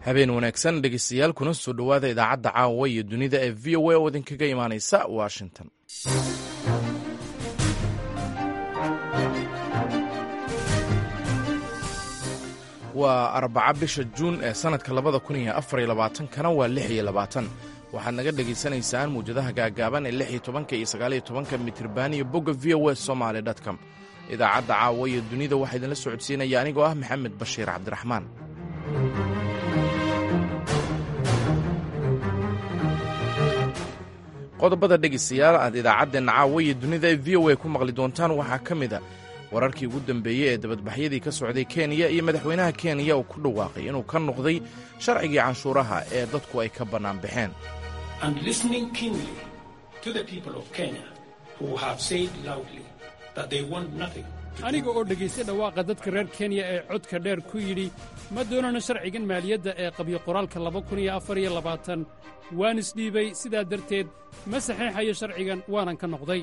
habeen wanaagsan dhegeystayaal kuna soo dhowaada idaacadda caawa iyo dunida ee v o a oo idinkaga imaaneysa washington waa arbaca bisha juun ee sannadka labada kun iyo afar iyo labaatankana waa lix iyo labaatan waxaad naga dhegaysanaysaan muwjadaha gaagaaban ee lix iyo tobanka iyo sagaaliyo tobanka mitriban iyo bogga v o a somaali dtcom idaacadda caawa iyo dunida waxaa idinla socodsiinaya anigoo ah maxamed bashiir cabdiraxmaan qodobada dhegaystayaal aad idaacaddeenna caawa iyo dunida ee v o a ku maqli doontaan waxaa ka mid a wararkii ugu dambeeyey ee dabadbaxyadii ka socday kenya iyo madaxweynaha kenya oo ku dhawaaqay inuu ka noqday sharcigii canshuuraha ee dadku ay ka bannaan baxeen aniga oo dhegaystay dhawaaqa dadka reer kenya ee codka dheer ku yidhi ma doonano sharcigan maaliyadda ee qabyo qoraalka waan isdhiibay sidaa darteed ma saxeexayo sharcigan waanan ka noqday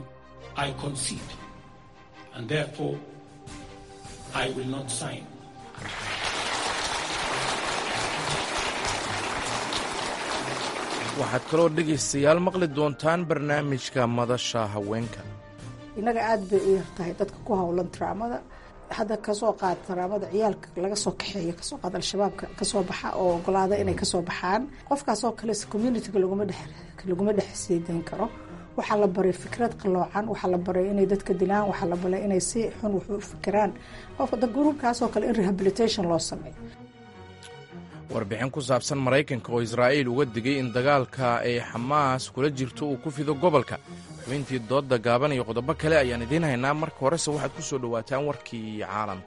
waxaad kaloo dhegaystayaal maqli doontaan barnaamijka madasha haweenka innaga aad bay u yar tahay dadka ku howlan taraamada hadda kasoo qaad taraamada ciyaalka laga soo kaxeeyo kasoo qaad al-shabaabka kasoo baxa oo ogolaada inay kasoo baxaan qofkaasoo kale communitiga laguma dhex siidayn karo waxaa la baray fikrad qaloocan waxaa la baray inay dadka dilaan waxaa la baray inay si xun wax u fikiraan qofka gruubkaasoo kale in rehabilitation loo sameeyo warbixin ku saabsan maraykanka oo israa'iil uga digay in dagaalka ay xamaas kula jirto uu ku fido gobolka xubintii doodda gaaban iyo qodobo kale ayaan idiin haynaa marka horese waxaad ku soo dhowaataan warkii caalamka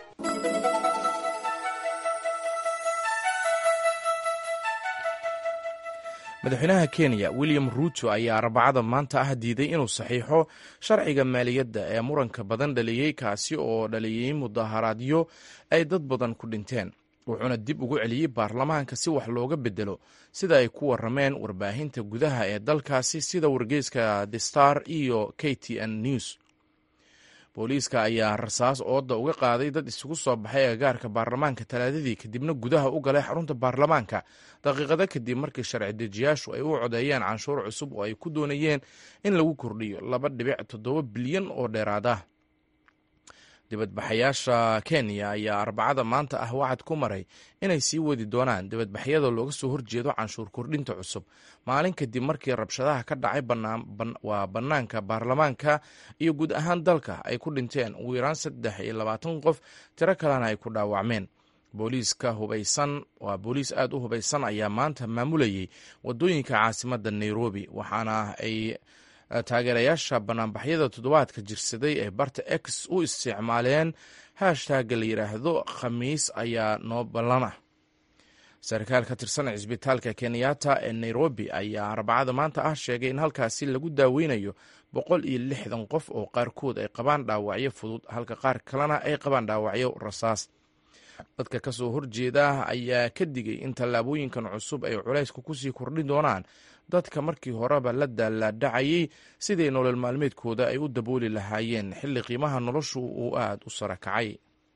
madaxweynaha kenya william ruuto ayaa arbacada maanta ah diiday inuu saxiixo sharciga maaliyadda ee muranka badan dhaliyey kaasi oo dhaliyey mudaharaadyo ay dad badan ku dhinteen wuxuuna dib ugu celiyey baarlamaanka si wax looga bedelo sida ay ku warameen warbaahinta gudaha ee dalkaasi sida wargeyska the star iyo k t n news booliiska ayaa rasaas ooda uga qaaday dad isugu soo baxay agagaarka baarlamaanka talaadadii kadibna gudaha u galay xarunta baarlamaanka daqiiqado kadib markii sharci dejiyaashu ay u codeeyeen canshuur cusub oo ay ku doonayeen in lagu kordhiyo laba dhibic toddoba bilyan oo dheeraad ah dibadbaxayaasha kenya ayaa arbacada maanta ah wacad ku maray inay sii wadi doonaan dibadbaxyada looga soo horjeedo canshuur kordhinta cusub maalin kadib markii rabshadaha ka dhacay waa bannaanka baarlamaanka iyo guud ahaan dalka ay ku dhinteen ugu yaraan saddex iyo labaatan qof tiro kalena ay ku dhaawacmeen booliiska hubaysan waa booliis aad u hubaysan ayaa maanta maamulayay wadooyinka caasimadda nairobi waxaana ay taageerayaasha banaanbaxyada toddobaadka jirsaday ee barta x u isticmaaleen hashtaga la yidhaahdo khamiis ayaa noo ballan ah sarkaal ka tirsan cisbitaalka kenyatta ee nairobi ayaa arbacada maanta ah sheegay in halkaasi lagu daaweynayo boqol iyo lixdan qof oo qaarkood ay qabaan dhaawacyo fudud halka qaar kalena ay qabaan dhaawacyo rasaas dadka ka soo horjeeda ayaa ka digay in tallaabooyinkan cusub ay culaysku kusii kordhin doonaan dadka markii horeba la daalaadhacayay siday nolol maalmeedkooda ay u dabooli lahaayeen xilli qiimaha noloshu uu aad u sara kacay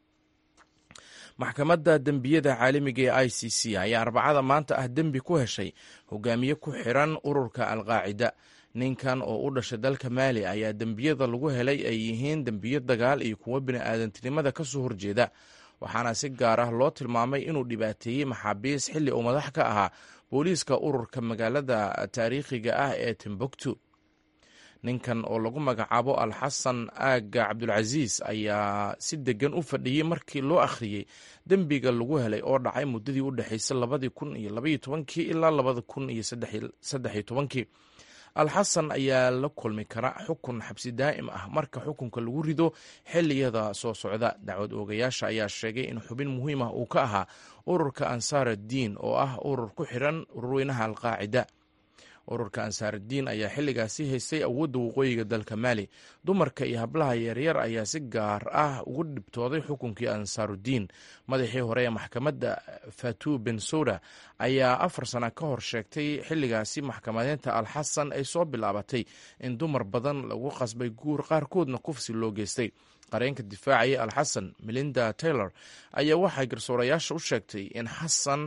maxkamadda dembiyada caalamiga ee i c c ayaa arbacada maanta ah dembi ku heshay hogaamiye ku xiran ururka alqaacida ninkan oo u dhashay dalka maali ayaa dembiyada lagu helay ay yihiin dembiyo dagaal iyo kuwo bini'aadantinimada ka soo horjeeda waxaana si gaar ah loo tilmaamay inuu dhibaateeyey maxaabiis xilli uu madax ka ahaa booliiska ururka magaalada taariikhiga ah ee timbuktu ninkan oo lagu magacaabo alxasan aaga cabdulcasiis ayaa si degan u fadhiyey markii loo akhriyey dembiga lagu helay oo dhacay muddadii u dhexaysay labadii kun iyo labaiyo tobankii ilaa labada kun iyo saddexiyo tobankii alxasan ayaa la kulmi kara xukun xabsi daa'im ah marka xukunka lagu rido xiliyada soo socda dacwad oogayaasha ayaa sheegay in xubin muhiim ah uu ka ahaa ururka ansaaradiin oo ah urur ku xiran ururweynaha alqaacida ururka ansaaradiin ayaa xilligaasi haystay awoodda waqooyiga dalka maali dumarka iyo hablaha yaryar ayaa si gaar ah ugu dhibtooday xukunkii ansaarudiin madaxii hore ee maxkamadda fatu bensoda ayaa afar sana ka hor sheegtay xilligaasi maxkamadeynta alxasan ay soo bilaabatay in dumar badan lagu qasbay guur qaarkoodna kufsi loo geystay qareenka difaacaya alxasan melinda taylor ayaa waxay garsoorayaasha u sheegtay in xasan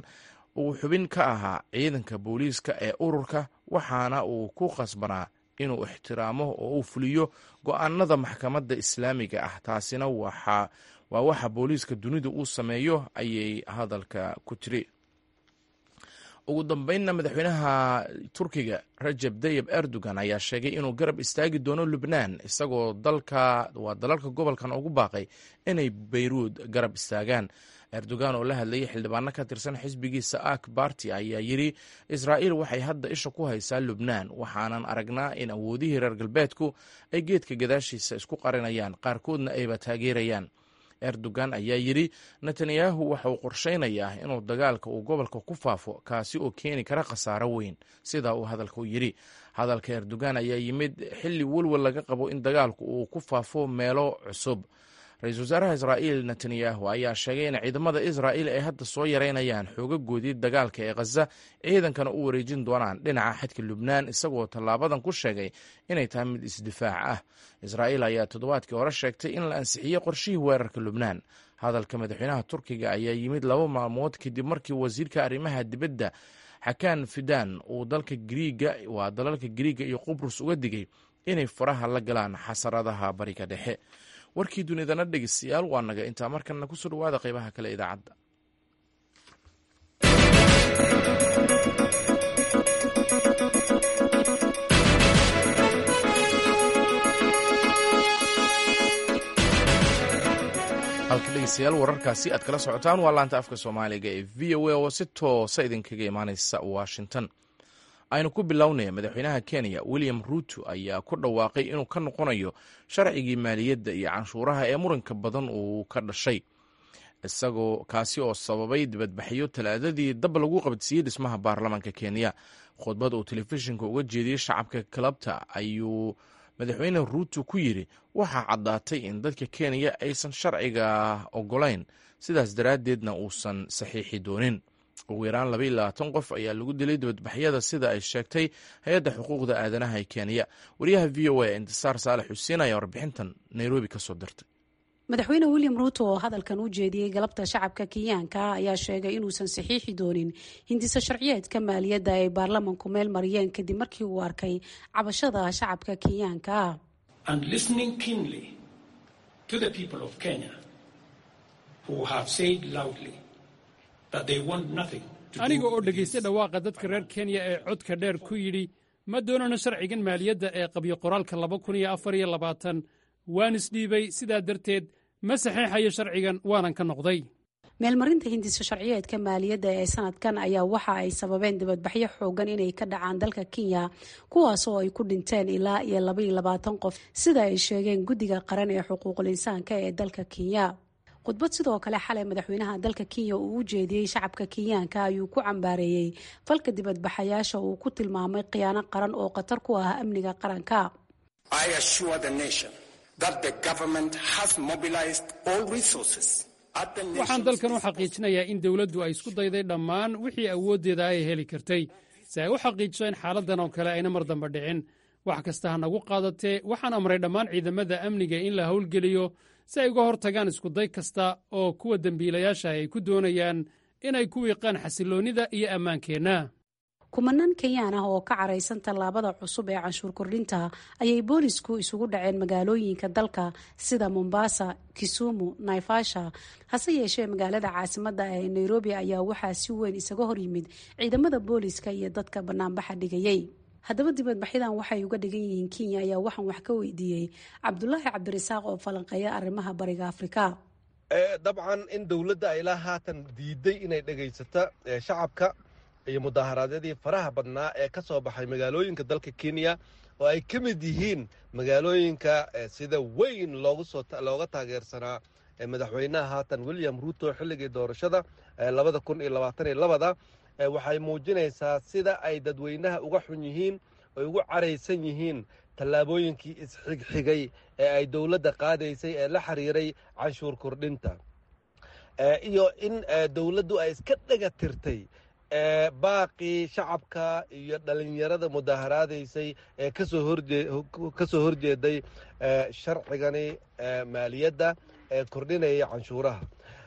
uu xubin ka ahaa ciidanka booliiska ee ururka waxaana uu ku khasbanaa inuu ixtiraamo oo uu fuliyo go-aanada maxkamadda islaamiga ah taasina waa waxa booliiska dunidu uu sameeyo ayay hadalka ku tiri ugu dambeynna madaxweynaha turkiga rajab tayib erdogan ayaa sheegay inuu garab istaagi doono lubnaan isagoo dalka waa dalalka gobolkan ugu baaqay inay beyruud garab istaagaan erdogan oo la hadlayay xildhibaano ka tirsan xisbigiisa ak barti ayaa yidhi israa'iil waxay hadda isha ku haysaa lubnaan waxaanan aragnaa in awoodihii reer galbeedku ay geedka gadaashiisa isku qarinayaan qaarkoodna ayba taageerayaan erdogan ayaa yidhi netanyahu waxa uu qorshaynayaa inuu dagaalka uu gobolka ku faafo kaasi oo keeni kara khasaaro weyn sidaa uu hadalka u yidhi hadalka erdogan ayaa yimid xilli welwel laga qabo in dagaalku uu ku faafo meelo cusub ra-iisul wasaaraha israa'iil netanyahu ayaa sheegay in ciidamada israa'iil ay hadda soo yareynayaan xoogagoodii dagaalka ee khaza ciidankana u wareejin doonaan dhinaca xadka lubnaan isagoo tallaabadan ku sheegay inay tahay mid isdifaac ah israa'iil ayaa toddobaadkii hore sheegtay in la ansixiyey qorshihii weerarka lubnaan hadalka madaxweynaha turkiga ayaa yimid laba maalmood kadib markii wasiirka arrimaha dibadda xakaan fidan uu dalka griiga waa dalalka griiga iyo qubrus uga digay inay faraha la galaan xasaradaha bariga dhexe warkii dunidana dhegeystayaal waa naga intaa markanna kusoo dhawaada qeybaha kale idaacadda halka dhegeystayaal wararkaasi aad kala socotaan waa laanta afka soomaaliga ee v o a oo si toosa idinkaga imaaneysa washington aynu ku bilownaya madaxweynaha kenya william ruuto ayaa ku dhawaaqay inuu ka noqonayo sharcigii maaliyadda iyo canshuuraha ee muranka badan uu ka dhashay isagoo kaasi oo sababay dibadbaxyo talaadadii dab lagu qabadsiiyey dhismaha baarlamaanka kenya khudbad uu telefishinka uga jeediyey shacabka kalabta ayuu madaxweyne ruuto ku yidhi waxaa caddaatay in dadka kenya aysan sharciga ogolayn sidaas daraaddeedna uusan saxiixi doonin ugu yaraan laba iyo labaatan qof ayaa lagu dilay dibadbaxyada sida ay sheegtay hay-adda xuquuqda aadanaha ee kenya wariyaha v o a intisaar saalex xuseen ayaa warbixintan nairobi ka soo dirtay madaxweyne william ruuto oo hadalkan u jeediyey galabta shacabka kenyaanka ayaa sheegay inuusan saxiixi doonin hindiso sharciyeedka maaliyadda ay baarlamanku meel mariyeen kadib markii uu arkay cabashada shacabka kenyaanka aniga oo dhegaystay dhawaaqa dadka reer kenya ee codka dheer ku yidhi ma doonano sharcigan maaliyadda ee qabyo qoraalka laba kun iyo afar iyo labaatan waan isdhiibay sidaa darteed ma saxeexayo sharcigan waanan ka noqday meelmarinta hindiso sharciyeedka maaliyadda ee sanadkan ayaa waxa ay sababeen dibadbaxyo xoogan inay ka dhacaan dalka kenya kuwaas oo ay ku dhinteen ilaa iyo labaiyo labaatan qof sida ay sheegeen guddiga qaran ee xuquuqul insaanka ee dalka kenya khudbad sidoo kale xalay madaxweynaha dalka kenya uu u jeediyey shacabka kenyaanka ayuu ku cambaareeyey falka dibadbaxayaasha uu ku tilmaamay khiyaano qaran oo khatar ku ah amniga qaranka waxaan dalkan u xaqiijinayaa in dowladdu ay isku dayday dhammaan wixii awooddeeda ay heli kartay si ay u xaqiijiso in xaaladdan oo kale ayna mar damba dhicin wax kasta ha nagu qaadatee waxaan amray dhammaan ciidamada amniga in la howlgeliyo si ay uga hortagaan iskuday kasta oo kuwa dembiilayaasha ay ku doonayaan inay ku wiiqaan xasiloonnida iyo ammaankeenna kumanaan kenyaan ah oo ka caraysan tallaabada cusub ee canshuur kordhinta ayay boolisku isugu dhaceen magaalooyinka dalka sida mombasa kisumu naifasha hase yeeshee magaalada caasimadda ee nairobi ayaa waxaa si weyn isaga horyimid ciidamada booliska iyo dadka banaanbaxa dhigayey haddaba dibadbaxyadan waxay uga dhigan yihiin kenya ayaa waxaan wax ka weydiiyey cabdulaahi cabdirasaaq oo falanqeeya arrimaha bariga afrika dabcan in dowladda ay ilaa haatan diiday inay dhegaysata shacabka iyo mudaharaadyadii faraha badnaa ee ka soo baxay magaalooyinka dalka kenya oo ay ka mid yihiin magaalooyinka sida weyn looga taageersanaa madaxweynaha haatan william ruuto xilligii doorashada labada kun iyo labaatan iyo labada waxay muujinaysaa sida ay dadweynaha uga xun yihiin oy ugu caraysan yihiin tallaabooyinkii isxigxigay ee ay dowladda qaadaysay ee la xiriiray canshuur kordhinta iyo in dowladdu ay iska dhega tirtay baaqii shacabka iyo dhalinyarada mudaaharaadaysay ee ka soo horjeeday sharcigani maaliyadda ee kordhinaya canshuuraha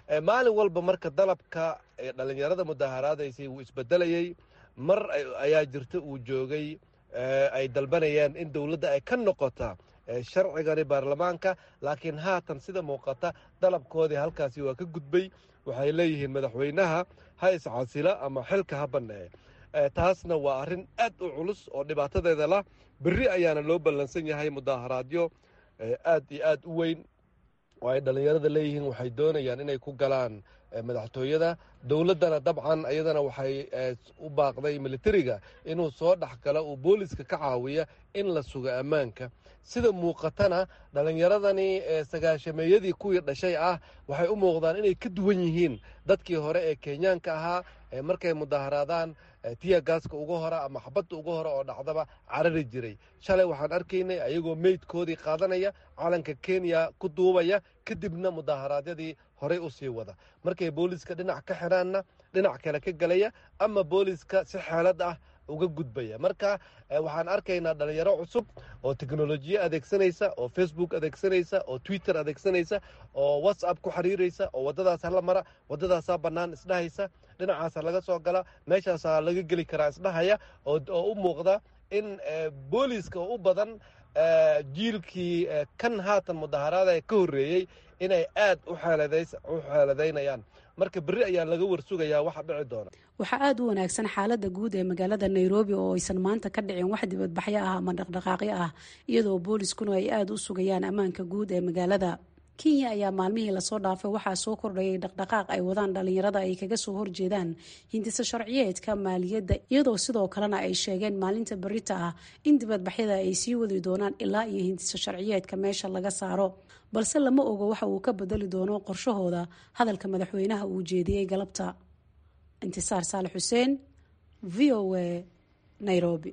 maalin walba marka dalabka dhalinyarada mudaharaadaysay wuu isbedelayey mar ayaa jirta uu joogay ay dalbanayeen in dowladda ay ka noqota sharcigani baarlamaanka laakiin haatan sida muuqata dalabkoodii halkaasi waa ka gudbay waxay leeyihiin madaxweynaha ha iscasila ama xilka ha banneeye taasna waa arrin aad u culus oo dhibaatadeeda lah berri ayaana loo ballansan yahay mudaharaadyo aad iyo aad u weyn oo ay dhallinyarada leeyihiin waxay doonayaan inay ku galaan madaxtooyada dowladdana dabcan iyadana waxay u baaqday militariga inuu soo dhex galo uu booliska ka caawiya in la sugo ammaanka sida muuqatana dhallinyaradani sagaashameeyadii kuwii dhashay ah waxay u muuqdaan inay ka duwan yihiin dadkii hore ee kenyaanka ahaa markay mudaharaadaan tiya gaaska uga hora ama xabadda uga hore oo dhacdaba carari jiray shalay waxaan arkaynay ayagoo meydkoodii qaadanaya calanka kenya ku duubaya kadibna mudaharaadyadii horey u sii wada markay booliska dhinac ka xidhaanna dhinac kale ka gelaya ama booliska si xeelad ah uga gudbaya marka waxaan arkaynaa dhalinyaro cusub oo teknolojiya adeegsanaysa oo facebook adeegsanaysa oo twitter adeegsanaysa oo whatsapp ku xiriiraysa oo waddadaas hala mara waddadaasaa bannaan isdhahaysa dhinacaasa laga soo gala meeshaasaa laga geli karaa isdhahaya oo u muuqda in booliiska oo u badan jiilkii kan haatan mudaharaada ka horreeyey inay aad u xeeladaynayaan marka berri ayaa laga warsugayaa waxa dhici doona waxaa aada u wanaagsan xaaladda guud ee magaalada nairobi oo aysan maanta ka dhicin wax dibadbaxyo ah ama dhaqdhaqaaqyo ah iyadoo booliskuna ay aada u sugayaan ammaanka guud ee magaalada kenya ayaa maalmihii lasoo dhaafay waxaa soo kordhayay dhaqdhaqaaq ay wadaan dhalinyarada ay kaga soo horjeedaan hindisa sharciyeedka maaliyadda iyadoo sidoo kalena ay sheegeen maalinta berita ah in dibadbaxyada ay sii wadi doonaan ilaa iyo hindisa sharciyeedka meesha laga saaro balse lama ogo waxa uu ka bedeli doono qorshahooda hadalka madaxweynaha uu jeediyey galabta intisaar saale xuseen v o a nairobi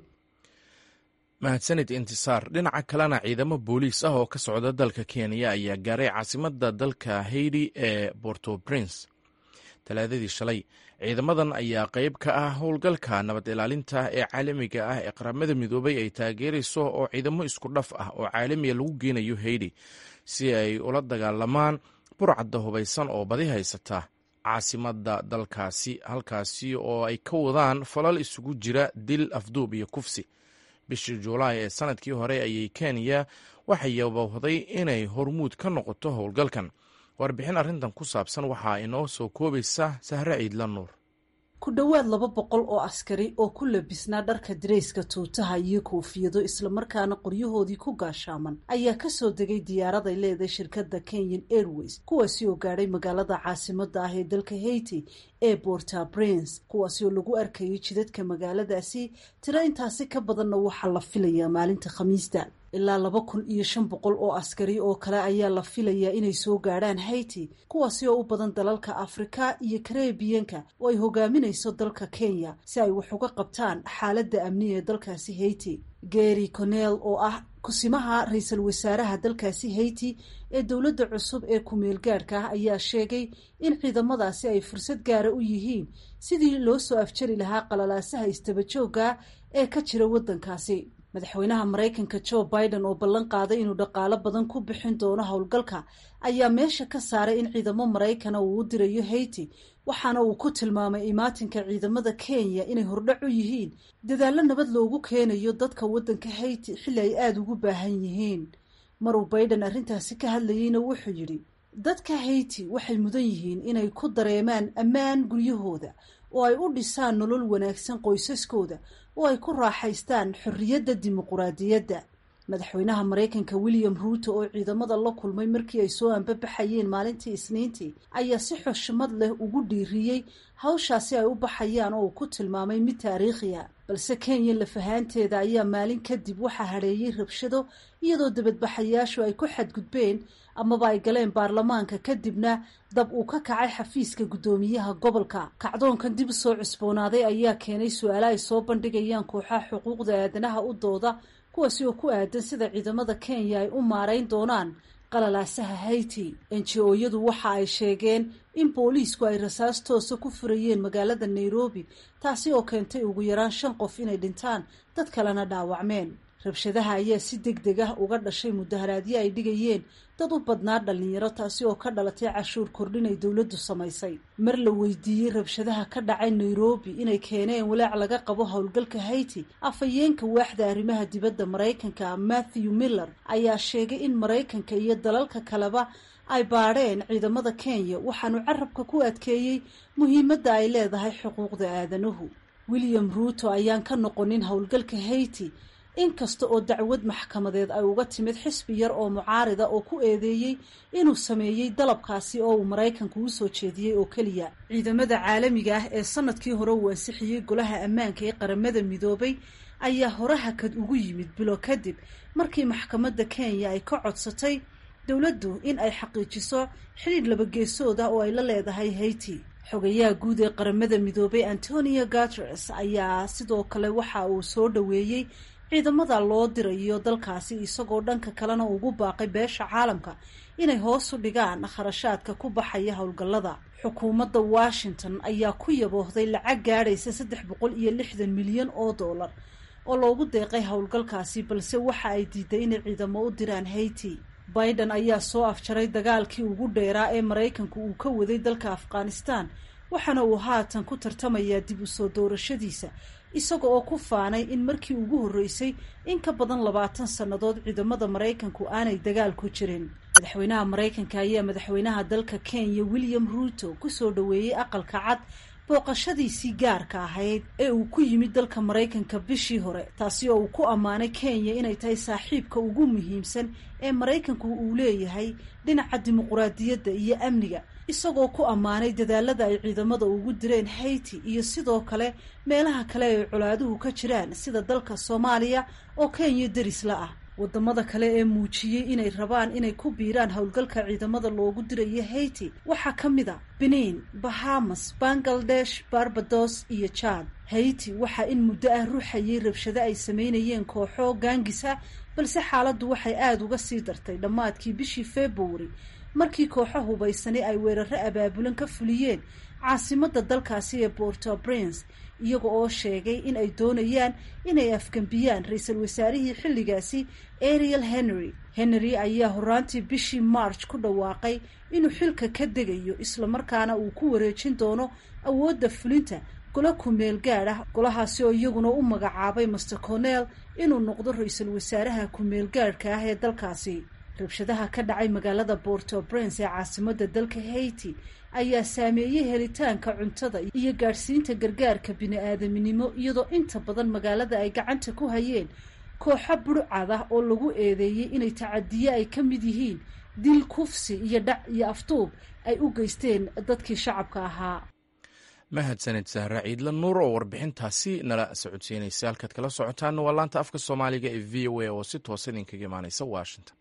mahadsanid intisaar dhinaca kalena ciidamo booliis ah oo ka socda dalka kenya ayaa gaaray caasimadda dalka haiti ee borto prince talaadadii shalay ciidamadan ayaa qeyb ka ah howlgalka nabad ilaalinta ee caalamiga ah ee qaramada midoobay ay taageerayso oo ciidamo isku dhaf ah oo caalamiya lagu geenayo haiti si ay ula dagaalamaan burcadda hubaysan oo badi haysata caasimadda dalkaasi halkaasi oo ay ka wadaan falal isugu jira dil afduub iyo kufsi bishii juulaay ee sanadkii hore ayay kenya waxay yabowhday inay hormuud ka noqoto howlgalkan warbixin arrintan ku saabsan waxaa inoo soo koobaysa sahre ciidla nuur ku dhowaad laba boqol oo askari oo ku labisnaa dharka dareyska tuutaha iyo koofiyado islamarkaana qoryahoodii ku gaashaaman ayaa kasoo degay diyaaraday leedahay shirkadda kenyan airways kuwaasi oo gaadhay magaalada caasimada ah ee dalka haiti ee borta prince kuwaasi oo lagu arkayay jidadka magaaladaasi tiro intaasi ka badanna waxaa la filayaa maalinta khamiista ilaa laba kun iyo shan boqol oo askari oo kale ayaa la filayaa inay soo gaadhaan haiti kuwaasi oo u badan dalalka afrika iyo karebiyanka oo ay hogaaminayso dalka kenya si ay wax uga qabtaan xaaladda amni ee dalkaasi haiti gary conel oo ah kusimaha ra-iisul wasaaraha dalkaasi haiti ee dowladda cusub ee ku-meel gaadhka ah ayaa sheegay in ciidamadaasi ay fursad gaara u yihiin sidii loo soo afjari lahaa qalalaasaha istabajooga ee ka jira waddankaasi madaxweynaha maraykanka joe biden oo ballan qaaday inuu dhaqaalo badan ku bixin doono howlgalka ayaa meesha ka saaray in ciidamo maraykana uu u dirayo haiti waxaana uu ku tilmaamay imaatinka ciidamada kenya inay hordhac u yihiin dadaallo nabad loogu keenayo dadka waddanka haiti xilli ay aada ugu baahan yihiin maruu biden arrintaasi ka hadlayeyna wuxuu yidhi dadka haiti waxay mudan yihiin inay ku dareemaan ammaan guryahooda oo ay u dhisaan nolol wanaagsan qoysaskooda oo ay ku raaxaystaan xorriyadda dimuquraadiyadda madaxweynaha maraykanka william ruuto oo ciidamada la kulmay markii ay soo anbabaxayeen maalintii isniintii ayaa si xushmad leh ugu dhiiriyey hawshaasi ay u baxayaan oo uu ku tilmaamay mid taariikhiya balse kenya lafahaanteeda ayaa maalin kadib waxaa hadheeyey rabshado iyadoo dibadbaxayaashu ay ku xadgudbeen amaba ay galeen baarlamaanka kadibna dab uu ka kacay xafiiska guddoomiyaha gobolka kacdoonkan dib soo cusboonaaday ayaa keenay su-aalo ay soo bandhigayaan kooxaha xuquuqda aadanaha u dooda kuwaasi oo ku aadan sida ciidamada kenya ay u maarayn doonaan qalalaasaha haiti enji-ooyadu waxa ay sheegeen in booliisku ay rasaas toosa ku furayeen magaalada nairobi taasi oo keentay ugu yaraan shan qof inay dhintaan dad kalena dhaawacmeen rabshadaha ayaa si deg deg ah uga dhashay mudaharaadyo ay dhigayeen dad u badnaa dhallinyaro taasi oo ka dhalatay cashuur kordhin ay dowladdu samaysay mar la weydiiyey rabshadaha ka dhacay nairobi inay keeneen walaac laga qabo howlgalka haiti afhayeenka waaxda arrimaha dibadda maraykanka matthew miller ayaa sheegay in maraykanka iyo dalalka kaleba ay baadheen ciidamada kenya waxaanu carabka ku adkeeyey muhiimadda ay leedahay xuquuqda aadanuhu william ruuto ayaan ka noqonin howlgalka haiti inkasta oo dacwad maxkamadeed ay uga timid xisbi yar oo mucaarida oo ku eedeeyey inuu sameeyey dalabkaasi oo uu maraykanku u soo jeediyey oo keliya ciidamada caalamiga ah ee sanadkii hore uu ansixiyey golaha ammaanka ee qaramada midoobay ayaa hore hakad ugu yimid bilo kadib markii maxkamadda kenya ay ka codsatay dowladdu in ay xaqiijiso xidhiidh labageesood ah oo ay la leedahay haiti xogayaha guud ee qaramada midoobay antonio guteres ayaa sidoo kale waxa uu soo dhoweeyey ciidamada loo dirayo dalkaasi isagoo dhanka kalena ugu baaqay beesha caalamka inay hoos u dhigaan kharashaadka ku baxaya howlgallada xukuumadda washington ayaa ku yaboohday lacag gaadhaysa saddex boqol iyo lixdan milyan oo dollar oo loogu deeqay howlgalkaasi balse waxa ay diiday inay ciidamo u diraan haiti biden ayaa soo afjaray dagaalkii ugu dheeraa ee maraykanku uu ka waday dalka afghanistan waxaana uu haatan ku tartamayaa dib u soo doorashadiisa isaga oo ku faanay in markii ugu horreysay in ka badan labaatan sannadood ciidamada maraykanku aanay dagaal ku jirin madaxweynaha maraykanka ayaa madaxweynaha dalka kenya william ruuto kusoo dhoweeyey aqalka cad booqashadiisii gaarka ahayd ee uu ku yimid dalka maraykanka bishii hore taasi oo uu ku ammaanay kenya inay tahay saaxiibka ugu muhiimsan ee maraykanku uu leeyahay dhinaca dimuquraadiyadda iyo amniga isagoo ku ammaanay dadaalada ay ciidamada ugu direen haiti iyo sidoo kale meelaha kale ay colaaduhu ka jiraan sida dalka soomaaliya oo kenya derisla ah wadamada kale ee muujiyey inay rabaan inay ku biiraan howlgalka ciidamada loogu dirayo haiti waxaa ka mid a benin bahamas bangladesh barbados iyo jad haiti waxaa in muddo ah ruuxayay rabshado ay sameynayeen kooxo gaangisa balse xaaladdu waxay aada uga sii dartay dhammaadkii bishii february markii kooxo hubaysani ay weeraro abaabulan ka fuliyeen caasimadda dalkaasi ee porto prince iyaga oo sheegay in ay doonayaan inay afgambiyaan ra-iisul wasaarihii xilligaasi ariel henry henry ayaa horaantii bishii march ku dhawaaqay inuu xilka ka degayo islamarkaana uu ku wareejin doono awoodda fulinta golo kumeel gaad ah golahaasi oo iyaguna u magacaabay master cornell inuu noqdo ra-iisul wasaaraha kumeel gaadhka ah ee dalkaasi rabshadaha ka dhacay magaalada porto prince ee caasimadda dalka haiti ayaa saameeyey helitaanka cuntada iyo gaadhsiinta gargaarka bini-aadaminimo iyadoo inta badan magaalada ay gacanta ku hayeen kooxo burcad ah oo lagu eedeeyey inay tacadiye ay ka mid yihiin dil kufsi iyo dhac iyo aftuub ay u geysteen dadkii shacabka ahaa mahadsanid sahra ciidla nuur oo warbixintaasi nala socodsiinaysa halkaad kala socotaana waa laanta afka soomaaliga ee v o a oo si toosa idinkaga imaaneysa washington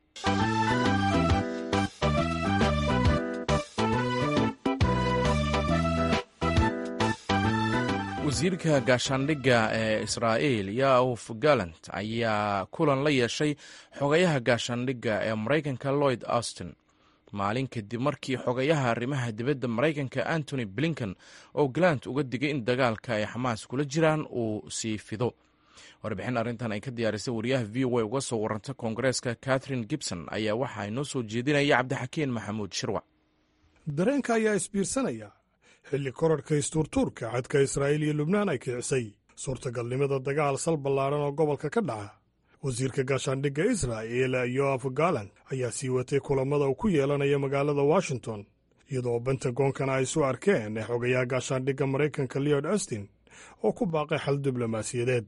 wasiirka gaashaandhigga ee israa'iil yaof gallant ayaa kulan la yeeshay xogayaha gaashaandhigga ee maraykanka lloyd austin maalin kadib markii xogayaha arrimaha dibadda maraykanka antony blinken oo galant uga digay in dagaalka ay xamaas kula jiraan uu sii fido warbixin arrintan ay ka diyaarisay wariyaha v o a uga soo waranta koongareeska catherine gibson ayaa waxaa inoo soo jeedinaya cabdixakiin maxamuud shirwac dareenka ayaa isbiirsanaya xilli korarhka istuurtuurka xadka israa'iil iyo lubnaan ay kicisay suurtagalnimada dagaal sal ballaaran oo gobolka ka dhaca wasiirka gaashaandhigga israa'il yoaf galan ayaa sii watay kulammada uu ku yeelanaya magaalada washington iyadoo bentagoonkana ay isu arkeen xogayaha gaashaandhigga maraykanka leod austin oo ku baaqay xal diblomaasiyadeed